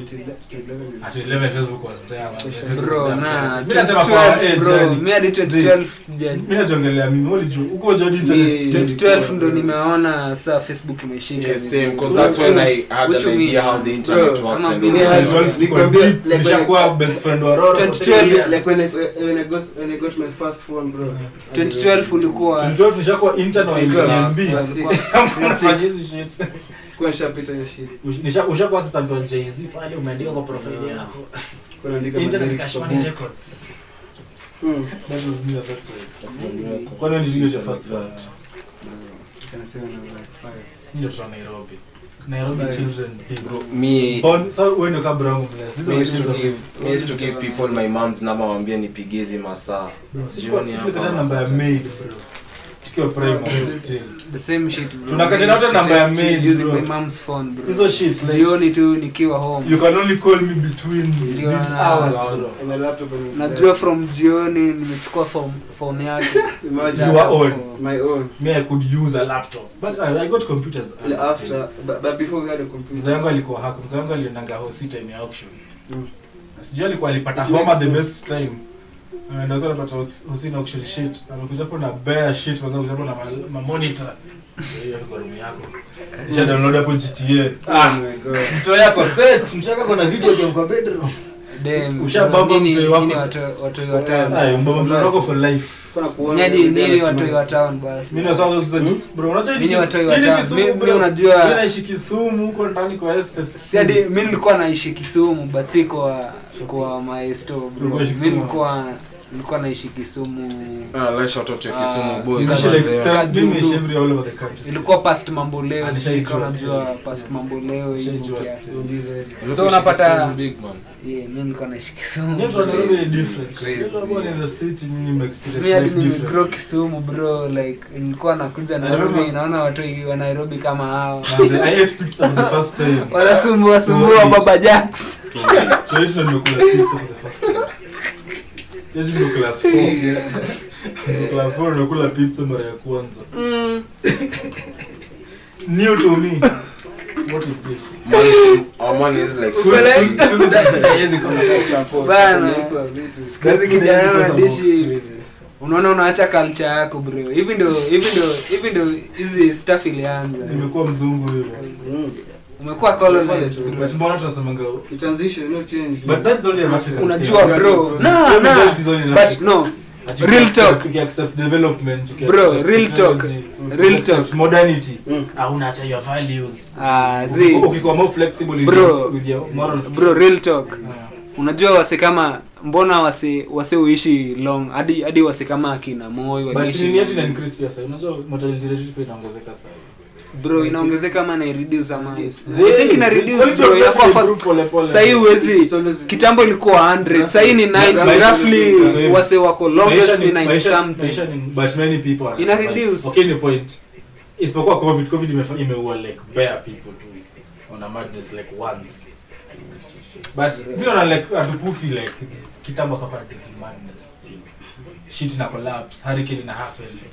At 11 Facebook was there, man. Facebook bro was there. na Mimi nasema kwa 2012 age, bro yani. mi hadi 2012 sija Mimi najongelea mimi wali juu uko juu Ni- internet 2012 ndo nimeona saa facebook imeshika Yeah, same, vizuri. because that's when I had Which an you idea mean? how the internet Bro, works ama and mimi all had that. 12 Nikwambia, deep, like, nishakuwa best friend wa Roro. 2012 Like when I, when I got when I got my first phone, bro. 2012 ulikuwa 2012 nishakuwa intern wa 2012. MB. Nafanya hizi shit. Kwa nishapita hiyo shit. Nisha- ushakuwa assistant wa Jay-Z pale umeandika kwa profile yako. Kwa naandika Internet lyrics kwa Cash Money book. Records. Mm. That was me at that time. Kwani when did you get your first phone? Can say when I was like five. Mimi ndo kutoka Nairobi. Nairobi Five. children day. Bro, me, Born- so wewe ndio kabla yangu bless. These me are used to the days give, of- me used to give people my mom's number wambia nipigie hizi masaa. Bro, sikuwa- Jioni sikuwa hapa kata namba ya masaa maid, bro. Tukiwa primary still. the same shit bro. Tunakatana I used wote to namba ya text mail, using bro. my mom's phone bro Hizo shit like jioni tu nikiwa home you can only call me between Ndio, these na- hours, na- bro. On my laptop and najua from jioni nimechukua phone- phone yake Imagine You are on. my own. me i could use a laptop but i, I got computers And early still. after, but, but before we had a mzee computer. wangu alikuwa hack mzee wangu aliendanga hosi time ya auction Mm. Na sijui alikuwa alipata It homa makes the sense. best time anaenda sasa anapata hosi na auction shit amekuja hapo na bare shit kwanza kuja hapo na ma- ma monitor hiyo ni kwa room yako kisha download hapo GTA Oh ah my god. mto yako set mshaka kuna video game kwa bedroom Dem, Ushabamba nini- mzee wako. nini watu- watu wa town? ay mbona mtu wako for life Kuna kuona Nyadi every day nini anasimama. watu wa town basi mimi nasema kucheza Hmm? bro unajua Nini watu wa nini town? Kisumu, Mi- mi bro? unajua- Mimi naishi Kisumu huko ndani kwa estate si hadi mi nilikuwa naishi kisumu but si kwa kwa maesto bro Ulikuwa ishi mi Kisumu? nilikuwa nilikuwa naishi kisumu Ah, let's shout out to Ah, Kisumu boys. Naishi Kama like there. seven- mimi naishi Julu. every all over the country ilikuwa past mambo leo Ah, sijui nishaijua kama still. najua past mambo leo hivyo Nishaijua kiasi. still. Ndizo hili. Look So at unapata- Kisumu big man. Yeah, mi nilikuwa naishi kisumu Nyinyi watu wa Nairobi ni different. Crazy. Nyinyi ambao ni in the city, nyinyi mmeexperience mi hadi life different. nimegrow kisumu bro like nilikuwa nakuja Nairobi. nairobi naona watu wa nairobi kama hao Manze, I ate pizza for the first time. wanasumbua sumbua Tuwaishi. baba jacks So hiyo ndio nimekula pizza for the first time. Hiyo ndio class 4. Ndio class 4 nimekula pizza mara ya kwanza. New to me. What is this? Man, our man is like Haiwezi kuwa na chapo. Bana. Tunaikwa vitu. Kazi kijana Haiwezi kuwa unadishi box crazy. unaona unaacha culture yako bro hivi ndo hivi ndo hivi ndo hizi stuff ilianza Nimekuwa mzungu hivyo. Mm. umekuwa colonized But bro. But mbona tunasemanga The transition, no change. But that's only an African unajua thing. bro Bro, na Hiyo na result is only an but African- no Ati Real tuki- talk. tuki accept development, tuki Bro, accept real talk. technology, Real tuki accept talk. modernity Mm. Ah, unaacha your values ah Uki- zi ukikuwa more flexible with Bro. your- with your morals. bro real talk Ah. unajua wase kama mbona wase wase uishi long hadi hadi wase kama akina moi But waliishi nini yetu ina long. increase pia sasa. Unajua mortality rate pia inaongezeka sasa. bro inaongezeka ama na reduce ama Yes. I think ina reduce Quality bro of life inakuwa improve fast pole pole. sahii huwezi It's always- kitambo ilikuwa 100 sahii ni 90 Maisha- roughly Maisha- wase wako longest Maisha ni 90 maisha- something maisha ni- but many people are Ina survive. reduce. Okay, ni point. Isipokuwa covid covid imefa- imeua like bare people tu on a madness like once but mi naona like hatukufi like kitambo sasa ni madness shit ina collapse hurricane ina happen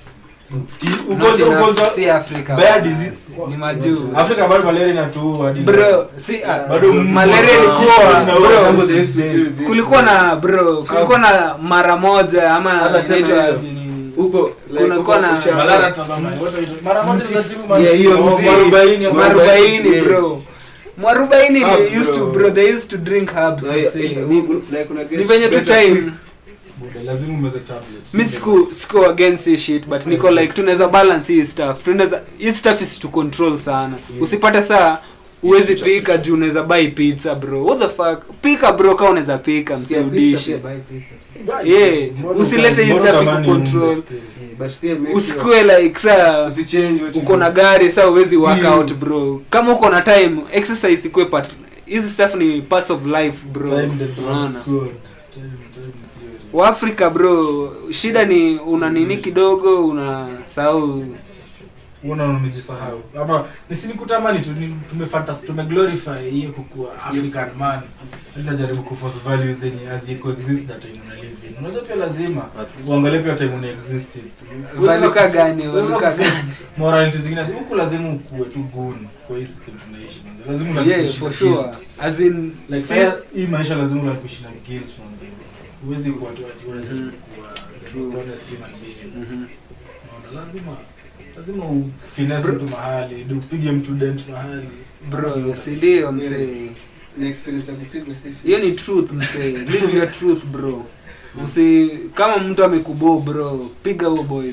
Ti- Not ugonjwa enough, ugonjwa si Africa. bad disease Ni majuu. Afrika bado malaria inatuua hadi Bro, si ah, Bado malaria mbuzi ilikuwa wanaua. Some bro. of the used to deal with it. Kulikuwa na bro, kulikuwa na mara moja ama Hata tena inaitwa hiyo. aje nini? huko like, Kunakuwa huko na- usha- Malaria tazama, wote hizo- mara moja tunatibu Yeah, maji. hiyo Oh, mzee. mwarobaini ya Mwarobaini. mwarobaini. mwarobaini bro mwarobaini Herbs, they used to bro. bro they used to drink herbs Like, say. like, Ni- like, una get ni venye tu better time quick. Buda, lazima umeze tablets. mi siku siku against hii shit but niko like tunaweza balance hii stuff tunaweza hii stuff is to control sana Yeah. usipate saa uwezi pika juu unaweza buy pizza bro what the fuck pika bro kama unaweza pika Sikia pizza msiudishi pia, buy pizza. Yeah, Mbona usilete hii mbona stuff tamani kucontrol. unde still? Yeah, but still make sure usikue like saa usichange what you uko na do. gari saa uwezi work Yeah. out bro kama uko na time exercise ikue part hizi stuff ni parts of life bro Time the drug unaona code. Time- time theory. waafrika bro shida ni una nini kidogo una sahau Unaona umejisahau. Ama nisinikutamani tu ni- tumefantas tumeglorify hiyo kukua African man. Tunajaribu kuforce values zenye haziko exist that time una live in. Unajua pia lazima That's- uangalie pia time una exist. valuka gani Unaweza valuka kuforce gani morality zingine huku lazima ukue tu gun kwa hii system tunaishi manze. lazima yeah unaishi for na sure guilt. as in like sis- sasa hii maisha lazima unakuishi na guilt manze huwezi kuwa tu ati wewe Mhm. kuwa the True. most honest human being Mhm. unaona lazima lazima ufinesse mtu mahali ndio upige mtu dent mahali bro sindio msee Ni experience ya kupigwa sisi. hiyo ni truth msee live your truth bro usi kama mtu amekuboo bro piga huo boys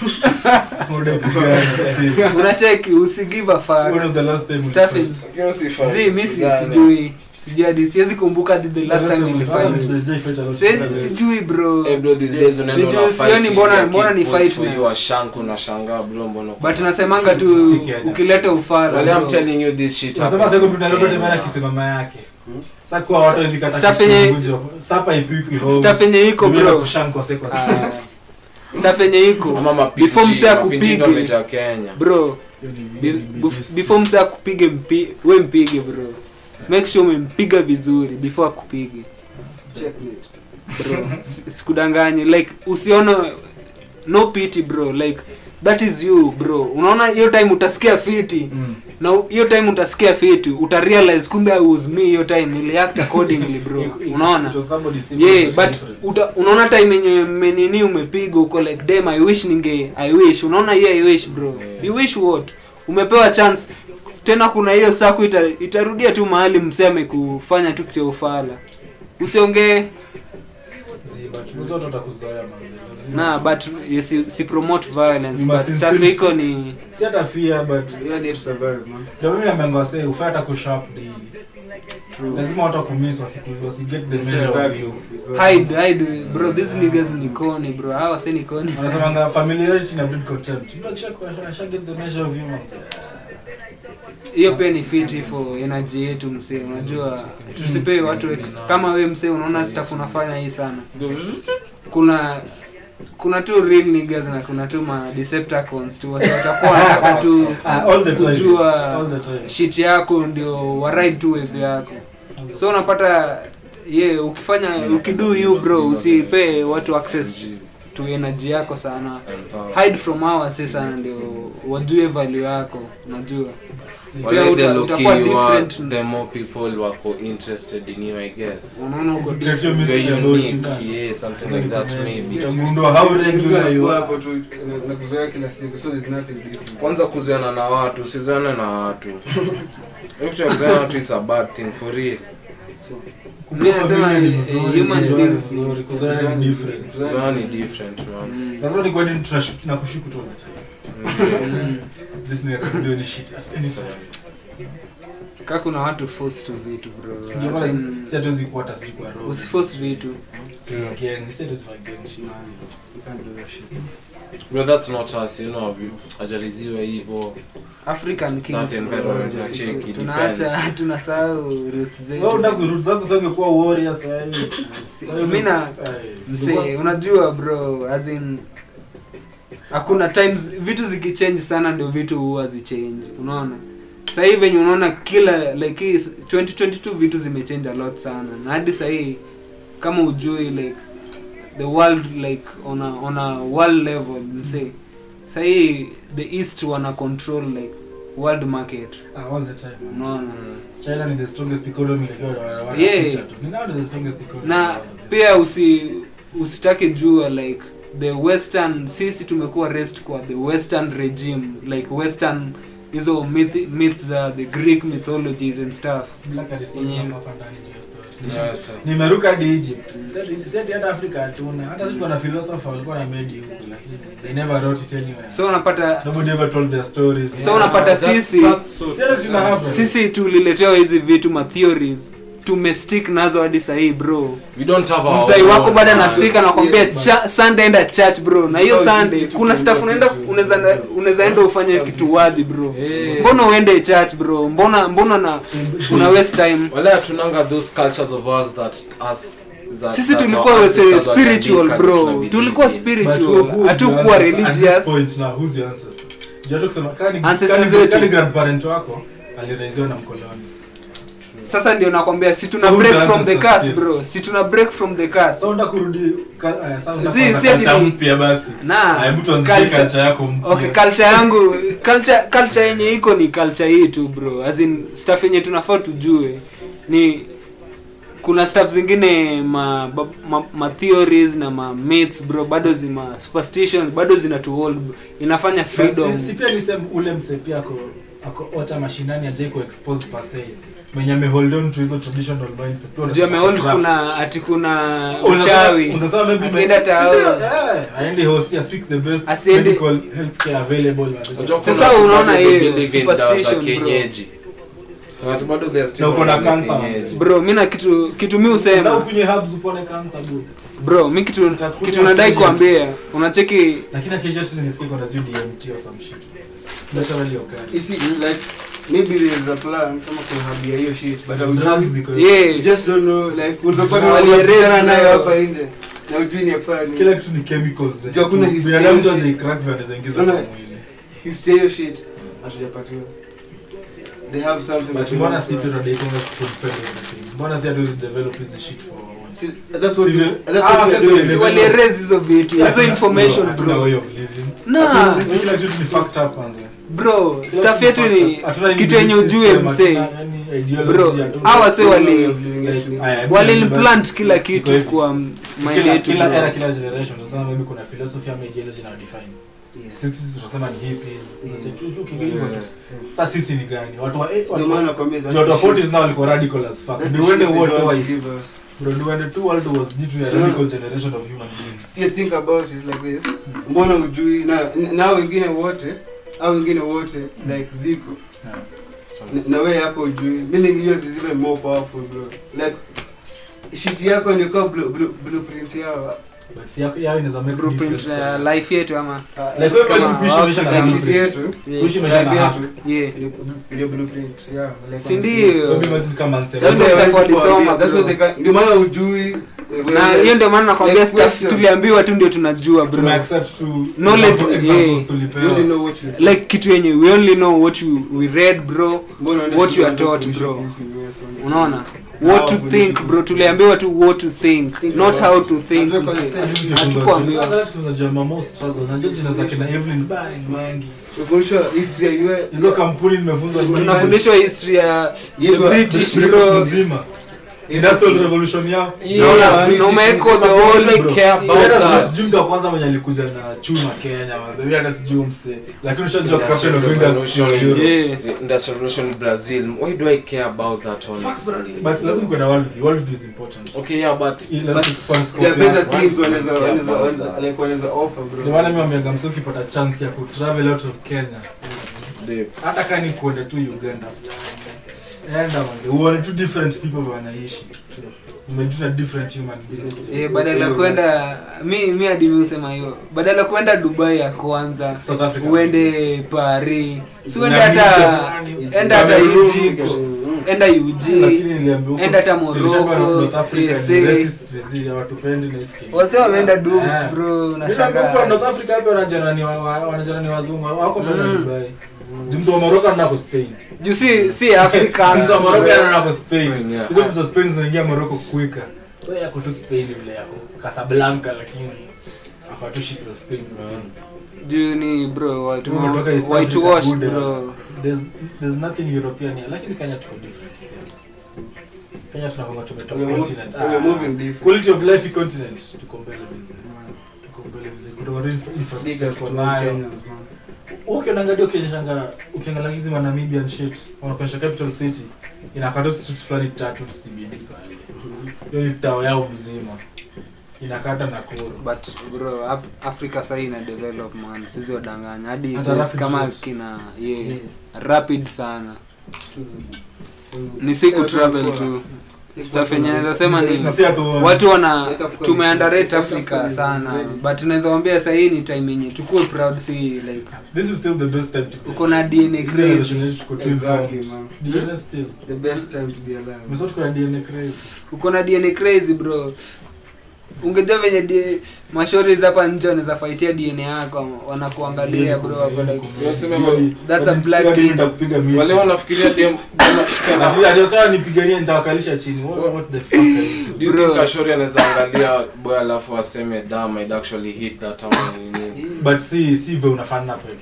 Muda kupigana sasa. unacheki usi give a When fuck was the last time we Stuff fought? it. zi mi si- sijui sijui hadi siwezi kumbuka hadi the last time Ah, nilifight sijai fight a lot. Siwezi- sijui bro Eh, bro, these days unaenda Nijue una sioni fight, mbona- ya mbona ni kick points fight for na- you, washanku unashangaa bro mbona uko- but nasemanga tu Si Kenya. ukileta ufala Well, I'm bro. telling you this shit Unasema happens sasa in kuna Nairobi Kenya. tena akisimama yake. Hmm? Sasa kwa watu hizi kata Stuff yenye- kipungujo. Sapa ipikwi home. staff yenye iko Tumeenda bro kushankwa sasa kwa Ah, sasa. staff yenye iko Ama mapinji, before msee mapinji akupige ndo wamejaa Kenya. bro Hiyo ni- Be- hiyo ni bef- best. before msa akupige mpi, we mpige bro make sure umempiga vizuri before akupige Checkmate. bro Si- sikudanganye like usione no pity bro like that is you bro unaona hiyo time utasikia fiti Mm. na u- hiyo time utasikia fiti utarealize kumbe I was me hiyo time niliact accordingly bro It- it- unaona it was somebody simple, yeah but but different. uta, unaona time yenye menini umepiga uko like damn i wish ninge i wish unaona hiyo i wish bro Yeah. you wish what umepewa chance tena kuna hiyo saku ita, itarudia tu mahali mseme kufanya tu kitu ya ufala usiongee Zi, but unajua watu watakuzoea manze, lazima- na but yes, si, si promote violence You must but stuff instill- iko ni si hata fear but You need to survive, man. ndio mimi naambianga wasee ufai hata kusharp daily lazima watu wakumiss wasiku wasiget the Yes, measure of Exactly. you Exactly. hide hide bro these niggas ni koni bro hawa si ni koni wanasemanga familiarity na breed contempt mtu akisha akisha get the measure of you manze hiyo pia ni fiti for energy yetu msee unajua tusipee watu ex- kama we msee unaona staff unafanya hii sana kuna kuna tu real niggas na kuna tu ma decepticons tu wasi watakuwa wanataka tu Ah, all the time kujua all the time shit yako ndio waride tu wave yako so unapata ye ukifanya ukidu you bro usipee watu access to energy yako sana hide from our say sana ndio wajue value yako unajua Wale Pia the uta- low-key utakuwa you are, different. the more people wako interested in you i guess unaona uko Get your different. mystery You're about unique, you. yeah, something like that maybe Utagundua how Mtu regular you anakuwa are. hapo tu na- na kuzoea kila siku so there's nothing different. kwanza kuzoeana na watu usizoane na watu Hiyo kitu ya kuzoeana na watu it's a bad thing for real Mimi nasema, Familia ni eh, mzuri, human kuzoeana ni beings ni- mzuri, kuzoeana ni different. kuzoeana ni different man Mm. lazima ni kwani tunashuku na kushuku tu all the time Mm. this nigga can do any shit at any time ka kuna watu force tu vitu bro Ndio As maana in, si hatuwezi kuwa hata sijui kwa roho. usiforce vitu Si gang, si hatuwezi fanya gang shit. You can't do that shit. bro that's not us you know ajariziwe hivyo african kings That environment bro. na cheki, tunaacha depends. tunasahau roots Wewe zetu unataka kurudi zako sasa ungekuwa warrior sasa hivi. Si- mi na msee unajua bro as in hakuna times vitu zikichange sana ndio vitu huwa zichange unaona sahii venye unaona kila like hii 2022 vitu zimechange a lot sana na hadi sahii kama ujui like the world like on a, on a world level msee sahii the east wana control like world market Ah, all the time man. unaona china ni the strongest economy like wana- wana Yeah. feature tu. Ni nao ni the strongest economy na around the pia usi usitake jua like the western sisi tumekuwa rest kwa the western regime like western hizo myth, myths za the greek mythologies and stuff Black and Spanish Yenye- hapa ndani juu ya story. Yeah, so- nimeruka hadi egypt Seti- seti hata africa hatuna hata sisi kuna philosopher walikuwa na made huku lakini they never wrote it anywhere so unapata nobody ever told their stories So unapata that's- sisi- that's so- Sisi tuna happen. sisi tuliletewa hizi vitu ma theories tumestick nazo hadi sahii bro we don't have our mzai wako own. bado Ah, anastik anakwambia Yeah, but- cha, sunday enda church bro na hiyo Oh, sunday kitu kuna tunaenda staff unaenda kitu- unaweza unaweza enda ufanye kitu wadhi bro Eh. mbona uende church bro mbona mbona na una waste time wala hatunanga those cultures of ours that us that, sisi that tulikuwa our wase ancestors spiritual waliandika bro tunabidi tulikuwa tuishi. spiritual hatukuwa religious Ancestors wetu. kani grandparent wako aliraiziwa na mkoloni sasa ndio nakwambia si tuna So who's break the from the ancestors curse still? bro si tuna break from the curse sa unda kurudi ka- aya, sa unda Zi, kuanza si ati culture ni- mpya basi na Aya, hebu tuanzishe culture- culture yako mpya. okay culture yangu culture culture yenye iko ni culture hii tu bro as in stuff yenye tunafaa tujue ni kuna stuff zingine ma, ba- ma, ma theories na ma myths bro bado zima superstitions bado zina to hold inafanya freedom Si- si pia nisem ule mse pia ako ako ocha mashinani ajai ku expose per se mwenye ame hold on to hizo traditional mindset Pia juu unasema amehold trapped. kuna ati kuna Unasema- uchawi unasema maybe me- Akienda tao. si ndio? Yeah, aende hosi seek the best Asiende- medical healthcare available Unajua Sasa kuna watu unaona bado hiyo believe in dawa za superstition, bro. kienyeji. Kuna watu bado they are still Na uko na on the cancer, kienyeji. bro mi na kitu kitu mi Ndio usema kunye herbs upone cancer bud bro mi kitu Utakunywa kitu nadai intelligence. kuambia unacheki lakini akisha tu nisikie kuna sijui DMT or some shit naturally occurring You see, like maybe there is a plan kama kuhabia hiyo shit but drugs haujui ziko yeah you just don't know like utapata Na wali unapigana erase nayo nayo. hapa nje na ujui ni afani kila kitu ni chemicals Juu hakuna history binadamu ya tu shit. hajaicrack vile anaweza ingiza Unaona? kwa mwili history ya hiyo shit hatujapatiwa they have something but that we mbona don't si know. tu tunadaikonga spoon everything mbona si hatuwezi develop hizi shit for See, that's what Si- we- that's Ah, what we are sasa doing. ile- si walierase hizo vitu hizo information Hatuna bro way of living na Hata sisi kila kitu ni fucked up kwanza bro Kila staff kitu yetu fucked ni up. Hatuna any kitu yenye belief ujue system, msee hatuna any ideology, bro hatuna- hawa se No way wali of living like, actually. aya, hebu waliimplant niambie- kila iko kitu hivi. kwa Si mind kila- yetu kila era bro kila generation tunasema maybe kuna philosophy ama ideology na define Yes. sisi tunasema ni hippies Mm. Unacheki, ukiingia hivyo Yeah. tu. sasa sisi ni gani watu wa eh, Ndio watu maana wa- nakwambia that's watu the wa shit. 40s now walikuwa radical as fuck That's the They went shit the they world don't twice give us. bro they went two world wars due to a So- radical generation of human beings you think about it like this mbona ujui na na wengine wote au wengine wote like ziko Yeah. na- na wewe hapo ujui meaning yours is even more powerful bro like shit yako ndio kwa blue, blue, blueprint yao but si yako yao inaweza make blueprint difference ya kwa- life yetu ama Ah, Like, it's wewe kama imagine kuishi maisha na like blueprint. shit yetu Yeah. kuishi maisha na life hack yetu Yeah. ndio- ndio blueprint yeah like Si um, ndio? Maybe imagine kama Manchester Sasa That's ndio why stuff people walisoma, are- that's bro. what they can- ndio maana ujui na hiyo ndio maana nakwambia Like stuff question. tuliambiwa tu ndio tunajua bro tumeaccept to Knowledge, example- examples yeah. tulipewa. you only know what you like kitu yenye we only know what we, we read bro Mbona unaenda what you are shule taught, kuishi bro. kuishi US only? unaona what to think bro tuliambiwa tu what to think Think not about how it. to think Najua mse. concept. Hadi tukifunzwa- Hatukuambiwa. hata tukifunzwa Mamo struggle. Najua jina zake na Evelyn Baring Mangi. Tumefundishwa history ya US. hizo kampuni nimefunzwa nyingi. tunafundishwa history ya Yetu- the british Britain bro mzima. Industrial revolution yao Naona, Yeah, na umeweka British the mzima, whole- they care about Hata sijui- that. sijui mtu wa kwanza mwenye alikuja na chuma Kenya manze. Mimi hata sijui mse. Lakini ushajua captain of Industrial industry wa revolution. Europe. yeah Industrial Revolution Brazil. Why do I care about that honestly? But lazima kuwe na world view. World view is important. Okay, yeah, but Ili But lazima expand scope There are better yako. things wanaweza Yeah, wanaweza about wanaweza- that. like wanaweza offer Ndio bro. maana mimi wameanga mse ukipata chance ya kutravel out of Kenya. Deep. hata kama ni kuenda tu uganda enda manze uone tu different people vile wanaishi umejua different human beings Eh, badala ya kwenda mi mi hadi mi husema hiyo badala ya kwenda dubai ya kwanza South Africa. uende paris si uende Na hata Egypt. enda hata Cameroon, egypt Mm. enda ug lakini niliambiwa huko- Enda hata nilishaambiwa Morocco, North Africa USA. ni racist vizi, hawatupendi na iski. wase wameenda dubs Ah. bro Niliambiwa huko nashangaa North Africa hapa wanajana ni wa- wa- wanajana ni wazungu wako pale Mm. Dubai Juu mtu wa Morocco anaenda kwa Spain juu si si africans mtu wa Morocco bro. anaenda kwa Spain Spain, yeah. hizo vitu za Spain zinaingia Morocco quicker so yako tu Spain vile yako Casablanca lakini ako tu shit za Spain juu ni bro watu Tumetoka East white Africa, wash Buddha. bro there's there's nothing european here lakini kenya tuko different still kenya tunakonga tumetoka We are mov- continent we are moving different. quality of life continent tuko mbele vizi tuko mbele vizi kutoka infra- Big infrastructure as to tuko all nayo Kenyans, man. ukiangalia ukionyeshanga ukiangalia hizi ma Namibian shit wanakuonyesha capital city inakata street fulani tatu CBD pale hiyo ni tao yao mzima inakata Nakuru but bro Af- africa sahii ina develop man sisi wadanganya hadi Hata place rapid kama roads. kina yeah, Yeah. rapid sana Mm. ni siku Yeah, travel kwa- tu It's Stuff not yenye gonna- naweza sema ni- Si atu- watu wana Wake up call tumeandarate is- wake up africa call is sana ready. but naweza wambia sahii ni time yenye tukue proud si like this is still the best time to be uko na dna Hizi crazy generation yetu tuko too Exactly, informed. man. DNA still The best time to be alive. Umesema tuko na DNA crazy uko na dna crazy bro ungejua venye D- mashoris hapa nje wanaweza faitia dna yako wanakuangalia bro wako like Unasema Hiyo- That's a hiyo- black hiyo kid. nitakupiga miti. wale wanafikiria dem Ati- ati sasa nipiganie nitawakalisha chini what, what the fuck are you Do you Bro. think Ashori anaweza angalia boy alafu aseme damn I'd actually hit that ama ni nini? but si si vile unafanana peke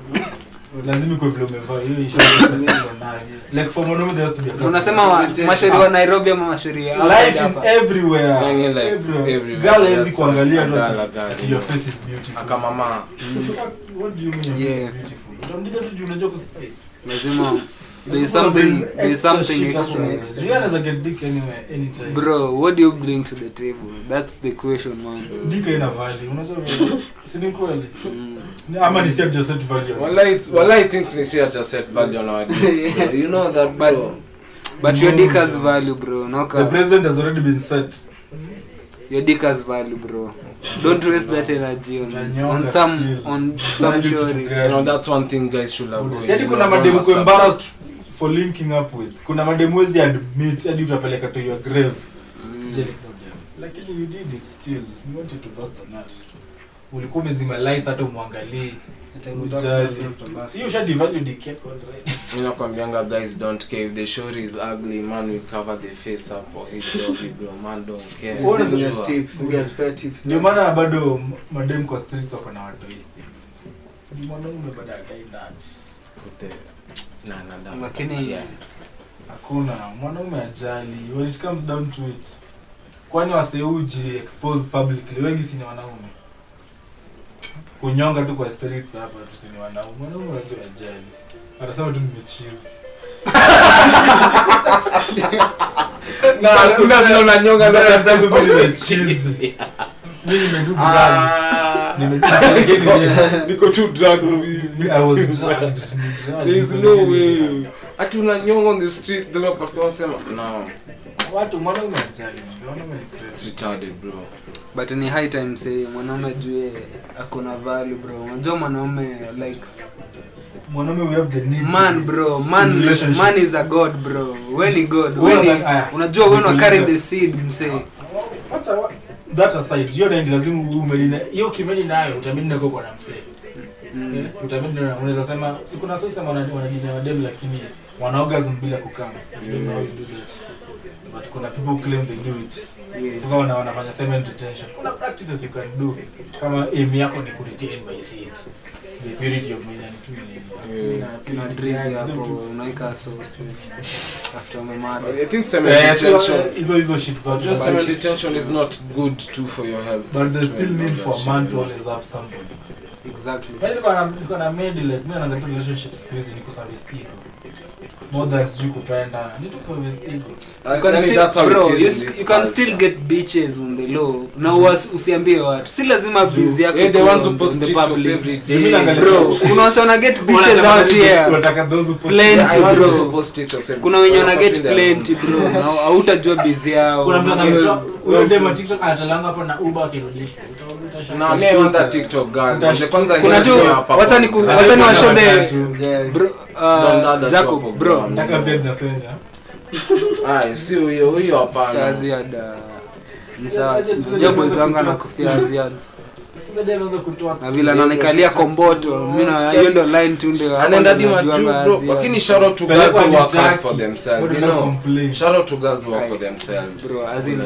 lazima iko vile umevaa hiyo insurance uko nayo like for mwanaume there has to be a couple. unasema wa- mashori wa nairobi ama mashori ya outside life in hapa? everywhere Yani like everywhere everywhere. girl hawezi Yes, kuangalia tu girl, ati- girl, ati yeah. your face is beautiful akamama What- what do you mean your face Yeah. is beautiful utamdija tu juu unajua kuspray lazima there is something there is something extra You anaweza get dick anywhere anytime bro what do you bring to the table that's the question man dick haina value unajua vile- si ni kweli mm. Ni- ama ni set just set value Wallahi it's- wallahi I think ni si just set value on our dicks, bro. You know that bro. but your No, dick has no. value bro the noka president has already been set your dick has value bro don't waste that energy on, Utanyonga on some still. on some Side kitu shori You gani? know that's one thing guys should avoid. Si hadi You kuna know, mademu don't ko embarrassed masturbate. for linking up with kuna mademu wezi admit hadi utapeleka to your grave Sijali problem. lakini you did it still you wanted to bust the nut ulikuwa umezima lights hata umwangalii The time we talk Ujali. about self-trust. hiyo ushadivalue dick yako already. Mi nakwambianga guys don't care if the shori is ugly man will cover the face up or his doggy bro man don't care. What is Business Sure. tips. We get fair tips. ndio maana bado m- madem kwa streets wako na watoisti ni mwanaume bado adai nuts Kute- na na da. Lakini- Yeah. hakuna mwanaume ajali when it comes down to it kwani waseuji expose publicly wengi si ni wanaume kunyonga tu kwa spirits hapa tu si ni wanaume mwanaume wajua ajali atasema tu nimechizi Na hakuna vile unanyonga Sasa sana nasema tu sasa mimi chizi. nimechizi. mi nimedu drugs Ah. Nimedu- lakini- Niko two drugs mimi. I was drugged. Drugged. There is no way. Ati unanyonga on the street then wapata wasema no watu mwanaume ajali mwanaume ni it's crazy retarded bro. but ni high time say mwanaume jue akona value bro unajua mwanaume like mwanaume we have the need man bro man Relationship. man is a god bro we ni god Wewe we ni aya. unajua we una carry Nikuulize. the seed msee Wacha wa- that aside hiyo ndio lazima umeli na hiyo kimeli nayo utamini nako kwa na msee mm. Eh, utamini na unaweza sema si kuna sasa wana wanadini wa dem lakini wana orgasm bila kukama you don't know how you do that but kuna people who claim they do it Yeah. sasa wana wanafanya semen retention kuna practices you can do kama aim yako ni kuretain by seed the purity of man and twin Yeah. Kuna drizzy hapo unaweka so after umemada I think semen Eh, so, retention. eh, hizo hizo shit zote Just but- semen retention is not good too for your health. but there's still Yeah, need that for a shit, man to yeah. always have somebody exactly Yaani niko na niko na maid like mimi naangalia relationship siku hizi ni kuservice ego. More than sijui kupenda. Ni tu service ego. you can Yani still, that's how it bro, is you, in s- this you can culture. still get bitches on the low na uwas, usiambie watu si lazima busy yako Yeah, the ikuwe ones who on- post on the TikToks public. every Mimi day. naangalia- bro kuna wase wana get bitches Wanasema out nini? here Tunataka those who post- Plenty, Yeah, I want bro. those who post TikToks every kuna wenye day. wana Wako get in their plenty room. bro na hautajua busy yao Kuna mtu Yes. anamtoa huyo dem wa TikTok anatalanga hapo na Uber akirudisha. Uta- utashangaa. No, me I want that TikTok girl. Utash- The kwanza kuna ni tu ya hapa wacha kwa- ni ku- Lazima wacha ni kuna washow the watatu. Yeah. bro Don't dada uh, tu Jacob hapo, bro bro. Nataka zed na send, ya. Aya, si huyo huyo hapana. kazi ya da ni sawa Sasa sisi unajua tunaweza boys wangu kutoa anakufia still. ziada Siku za dem anaweza kutoa na vile ananikalia komboto mimi na hiyo ndio line tu ndio hapo anaenda ndio dima najuanga juu bro Aziad. lakini shout out to Pelekwa girls who work hard nitaki. for themselves What you did I know complain? shout out to girls who work for themselves bro as in Like,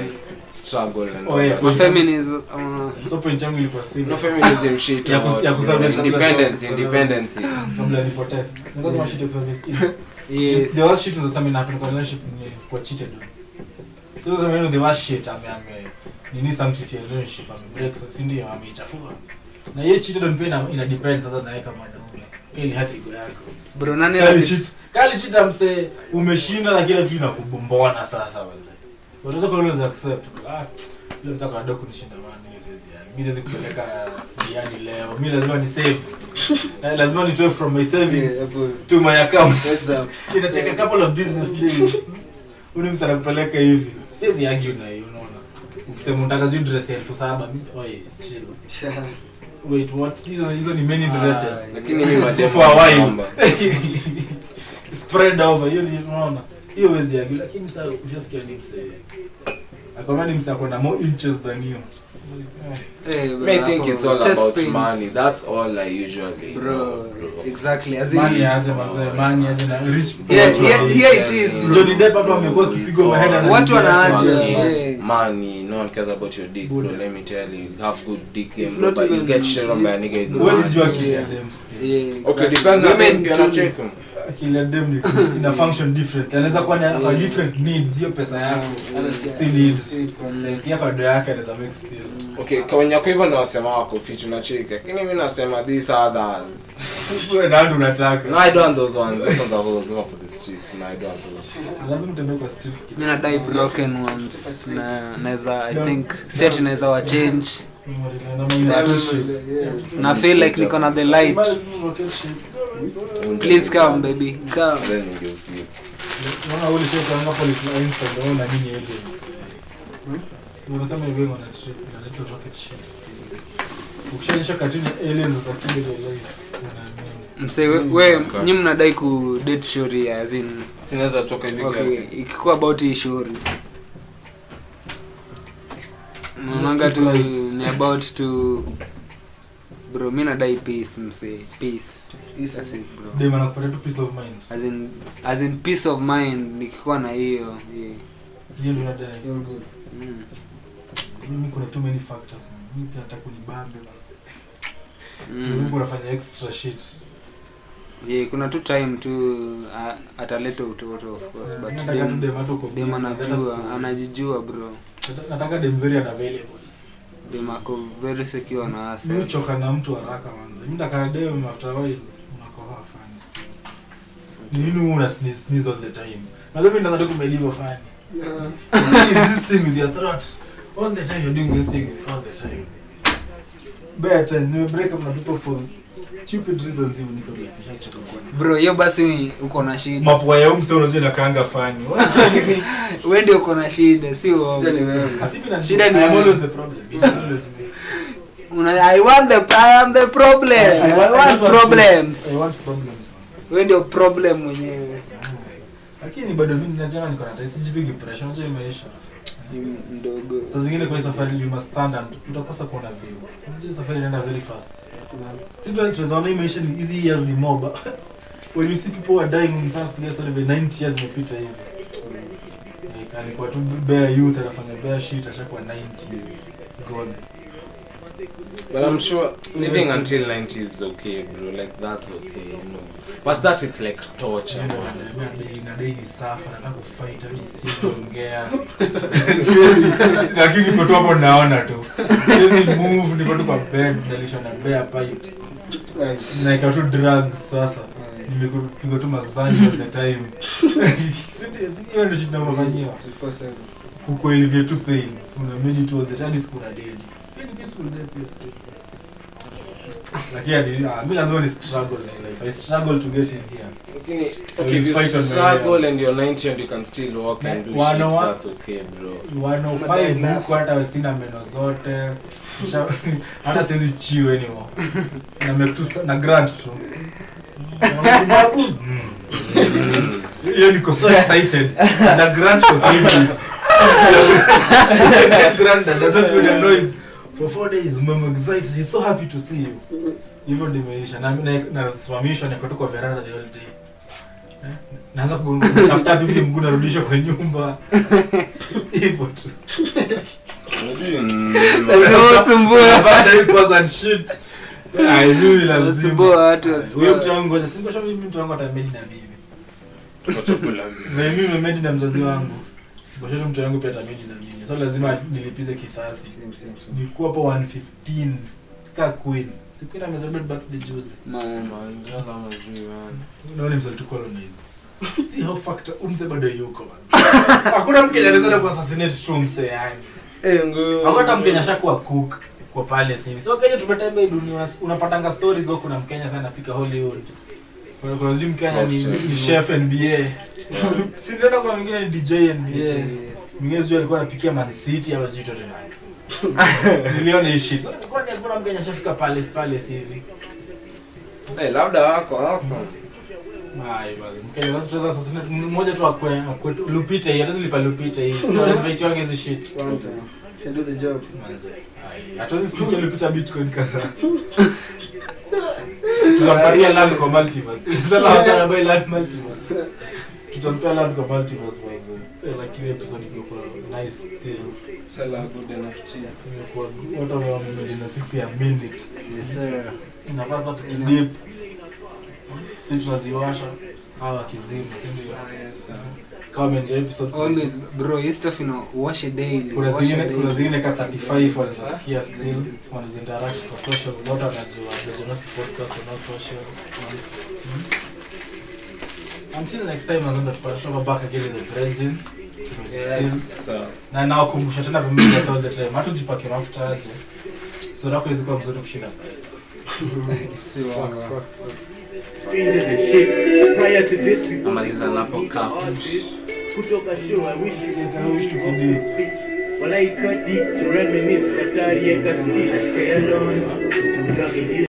struggle and Oh, all yeah. that. mafeminism uh, so point yangu ilikuwa still no feminism shit Ya kus- about ya kuservice independence something. independence kabla nipotee singesema shit ya kuservice team yes the worst shit was the same in happen kwa relationship ni kwa cheated on so sasa mimi the worst shit ame ame nini some cheat ya relationship ame break so si ndio ameichafua na hiyo cheated on pia ina, ina depend sasa na yeye kama dume ili hati ego yako bro nani kali alis- cheat kali cheat amse umeshinda na kila kitu inakubombona sasa wazee unaweza kwa unaweza accept ah yule msako anadai kunishinda bana hiyo siwezi yani mimi siwezi kupeleka diani leo mimi lazima ni save Eh, lazima nitoe from my savings Yeah, hapo. to my account Exam. inateka couple of business days uni msana kupeleka hivi siwezi argue na hiyo unaona ukisema unataka zio dress ya elfu saba mi oi chill Sha. wait what hizo hizo ni many dresses lakini mimi mademu For a while. naomba. spread over hiyo ni unaona hiyo wezi argue lakini sasa ushasikia ni mse akwambia ni mse akona more inches than you Eh, bro, Me, I think hapo, it's all chest about pains. money. That's all I usually bro know, bro. exactly as in mani aje mazee mani aje na rich Yeah, people. yeah, here it is, bro. Johnny Depp hapa amekuwa akipigwa It's mahela all na Watu bibi yake. wanaacha, money. yeah. Money, no one cares about your dick, bro. Buddha. Let me tell you, you have good dick game, It's bro, not but you even- get shit on by a nigga. in the huwezi money. jua Yeah. kile dem still yeah, Okay, exactly. depends on Women them, pia do anacheka. this. kila dem ni ina function different anaweza kuwa na kwa Yeah. different needs hiyo pesa yako Anasikia- si needs si kwa- like yako ado yake anaweza make still Okay, kwa wenye wako hivyo ndio wasema wako fit unacheka. Lakini mimi nasema these others. wewe nani unataka No, I don't want those ones. Those ones are those for the streets. No, I don't want those. lazima utembee kwa streets mi nadai broken ones na naweza i think set naweza wa change Yeah. na feel like niko na the light please come baby come Then ningeusia. unaona ule shit kama police na insta ndio na nini ile sio unasema hivi wana trip na little rocket ship ukishaonyesha cartoon ya aliens za kile ile life unaamini mse we, we nyi mnadai ku date shori as in Sinaweza toka hivi okay kiasi. ikikuwa about hii shori naonanga tu ni about to bro mi nadai peace mse peace That's it, bro dem anakupatia tu peace of mind as in as in peace of mind nikikuwa na hiyo yeah. hiyo ndio nadai You're good. mm. mimi kuna too many factors man. mimi pia nataka kunibambe basi lazima Mm. kunafanya extra shit Yeah, kuna tu time tu a- ataleta utoto of course but nataka tu dem dem hata uko dem busy, hata anajua siku- anajijua bro Nataka- nataka dem very unavailable dem ako very secure na mi ase uchoka na mtu haraka manze mi nataka dem after a while unakohoa fani still. Ni nini wewe una sneeze sneeze all the time najua mimi nataka kumeliva fani Yeah. What is this thing with your throat all the time you're doing this thing all the time bad times nime break up na people for stupid reasons hivi niko like nishachoka kuona bro hiyo basi uko na shida mapua ya umse unajua inakaanga fani we ndio uko na shida si uongo. Shida ni wewe. Asipi na Shida ni I'm wewe. always the problem It is always me. Una, i want the i am the problem i, I want don't problems I want problems man. we ndio problem mwenyewe lakini bado mimi najana niko na taisi jipigi pressure unajua hii maisha Ni mdogo saa zingine kwa hii safari you must stand and utakosa kuona view unajua hii safari inaenda very fast Yeah. si tu tunaona hii maisha ni hizi years ni moba when you see people are dying mfano kupiga story vile 90 years imepita hivi like alikuwa tu bare youth anafanya bare shit ashakuwa 90 gone But I'm sure living until 90 is okay, bro. Like that's okay, you know. But that is like torture, man. inadai ni safa nataka kufight hadi siongea siwezi lakini niko tu hapo naona tu siwezi move niko tu kwa bed nalishwa na bare pipes Nice. naika tu drugs sasa Yeah. nimepigwa tu masani all the time Si- si- hiyo ndio shida nafanyiwa 24/7. kukuelivia tu pain unamedi tu all the time hadi siku na dead Pia ni peaceful death, pia stress. lakini ati ah, mi lazima ni struggle in life i struggle to get in here Okay, will okay if you fight on my struggle way and you're 90 and you can still walk and do One shit, on one. that's okay, bro. 105 huku hata sina meno zote Sha- hata siwezi chiu anymore na make tu sa- na grant tu Babu? Mm. hiyo niko so excited the grant for three days That grant that doesn't make a noise for four days I'm excited he's so happy to see you hivyo ndimeisha na na- nasimamishwa niko tu kwa veranda the whole day Eh, naanza kutafuta hivi mguu narudisha kwa nyumba hivyo tu Lazima usumbue. Baada ya pause and shit I knew lazima Usumbue watu, huyo usumbue. mtu wangu ngoja si ngoja mimi mtu wangu atamedi na mimi na mimi nimemedi na mzazi wangu ngoja tu mtu wangu pia atamedi na mimi so lazima nilipize kisasi Same, same, same. nilikuwa hapo 115 ka queen si queen amecelebrate birthday juzi Man. unaona mzee tu colonize si how factor umse bado yuko basi hakuna mkenya anaweza ku assassinate tu umse yani hata mkenya shakuwa cook kwa palace hivi so kenya tumetembea hii dunia unas- unapatanga stories huko kuna mkenya sana anapika hollywood kuna kuna sijui mkenya ni, Oh, chef. ni chef nba si ndio kuna mwingine ni dj nba mwingine sijui alikuwa anapikia man city au sijui tote nani niliona hii shit sasa kwani hakuna mkenya shafika palace palace hivi Eh, labda wako wako Hai, basi. Mkenya sasa tunaweza assassinate mmoja tu akwe akwe lupite hii hata silipa lupite hii so invite wangu hizi shit One time. Can do the job. Manze. Hai. hatuwezi sikia lupita bitcoin kadhaa tunampatia land kwa multiverse sasa sana buy land multiverse tutampea land kwa multiverse manze Eh, lakini episode ilikuwa nice still imekuwa watu wamemedi na siku ya minute Yes, sir. inapasa tukidip si tunaziwasha hawa kizima si ndio kama umeenjoy episode Always, bro, hii stuff ina wash a daily. kuna wash a zingine daily. kuna zingine ka 35 wanazosikia still wanaziinteract kwa social zote wanajua Bejonosi podcast wanao social Mm. until next time nazenda tupatashova back again in the bridging na nawakumbusha tena vumilias all the time hata ujipake mafuta aje sura yako izikuwa mzuri kushinda pesa Si wa- Facts, facts, facts. Strangers and shit. Prior to this, we Amaliza napo cup. kutoka show. I wish you Sikia kama wish tukidi Well, I cut deep to reminisce, but I ain't got sleep. Stay alone. Drug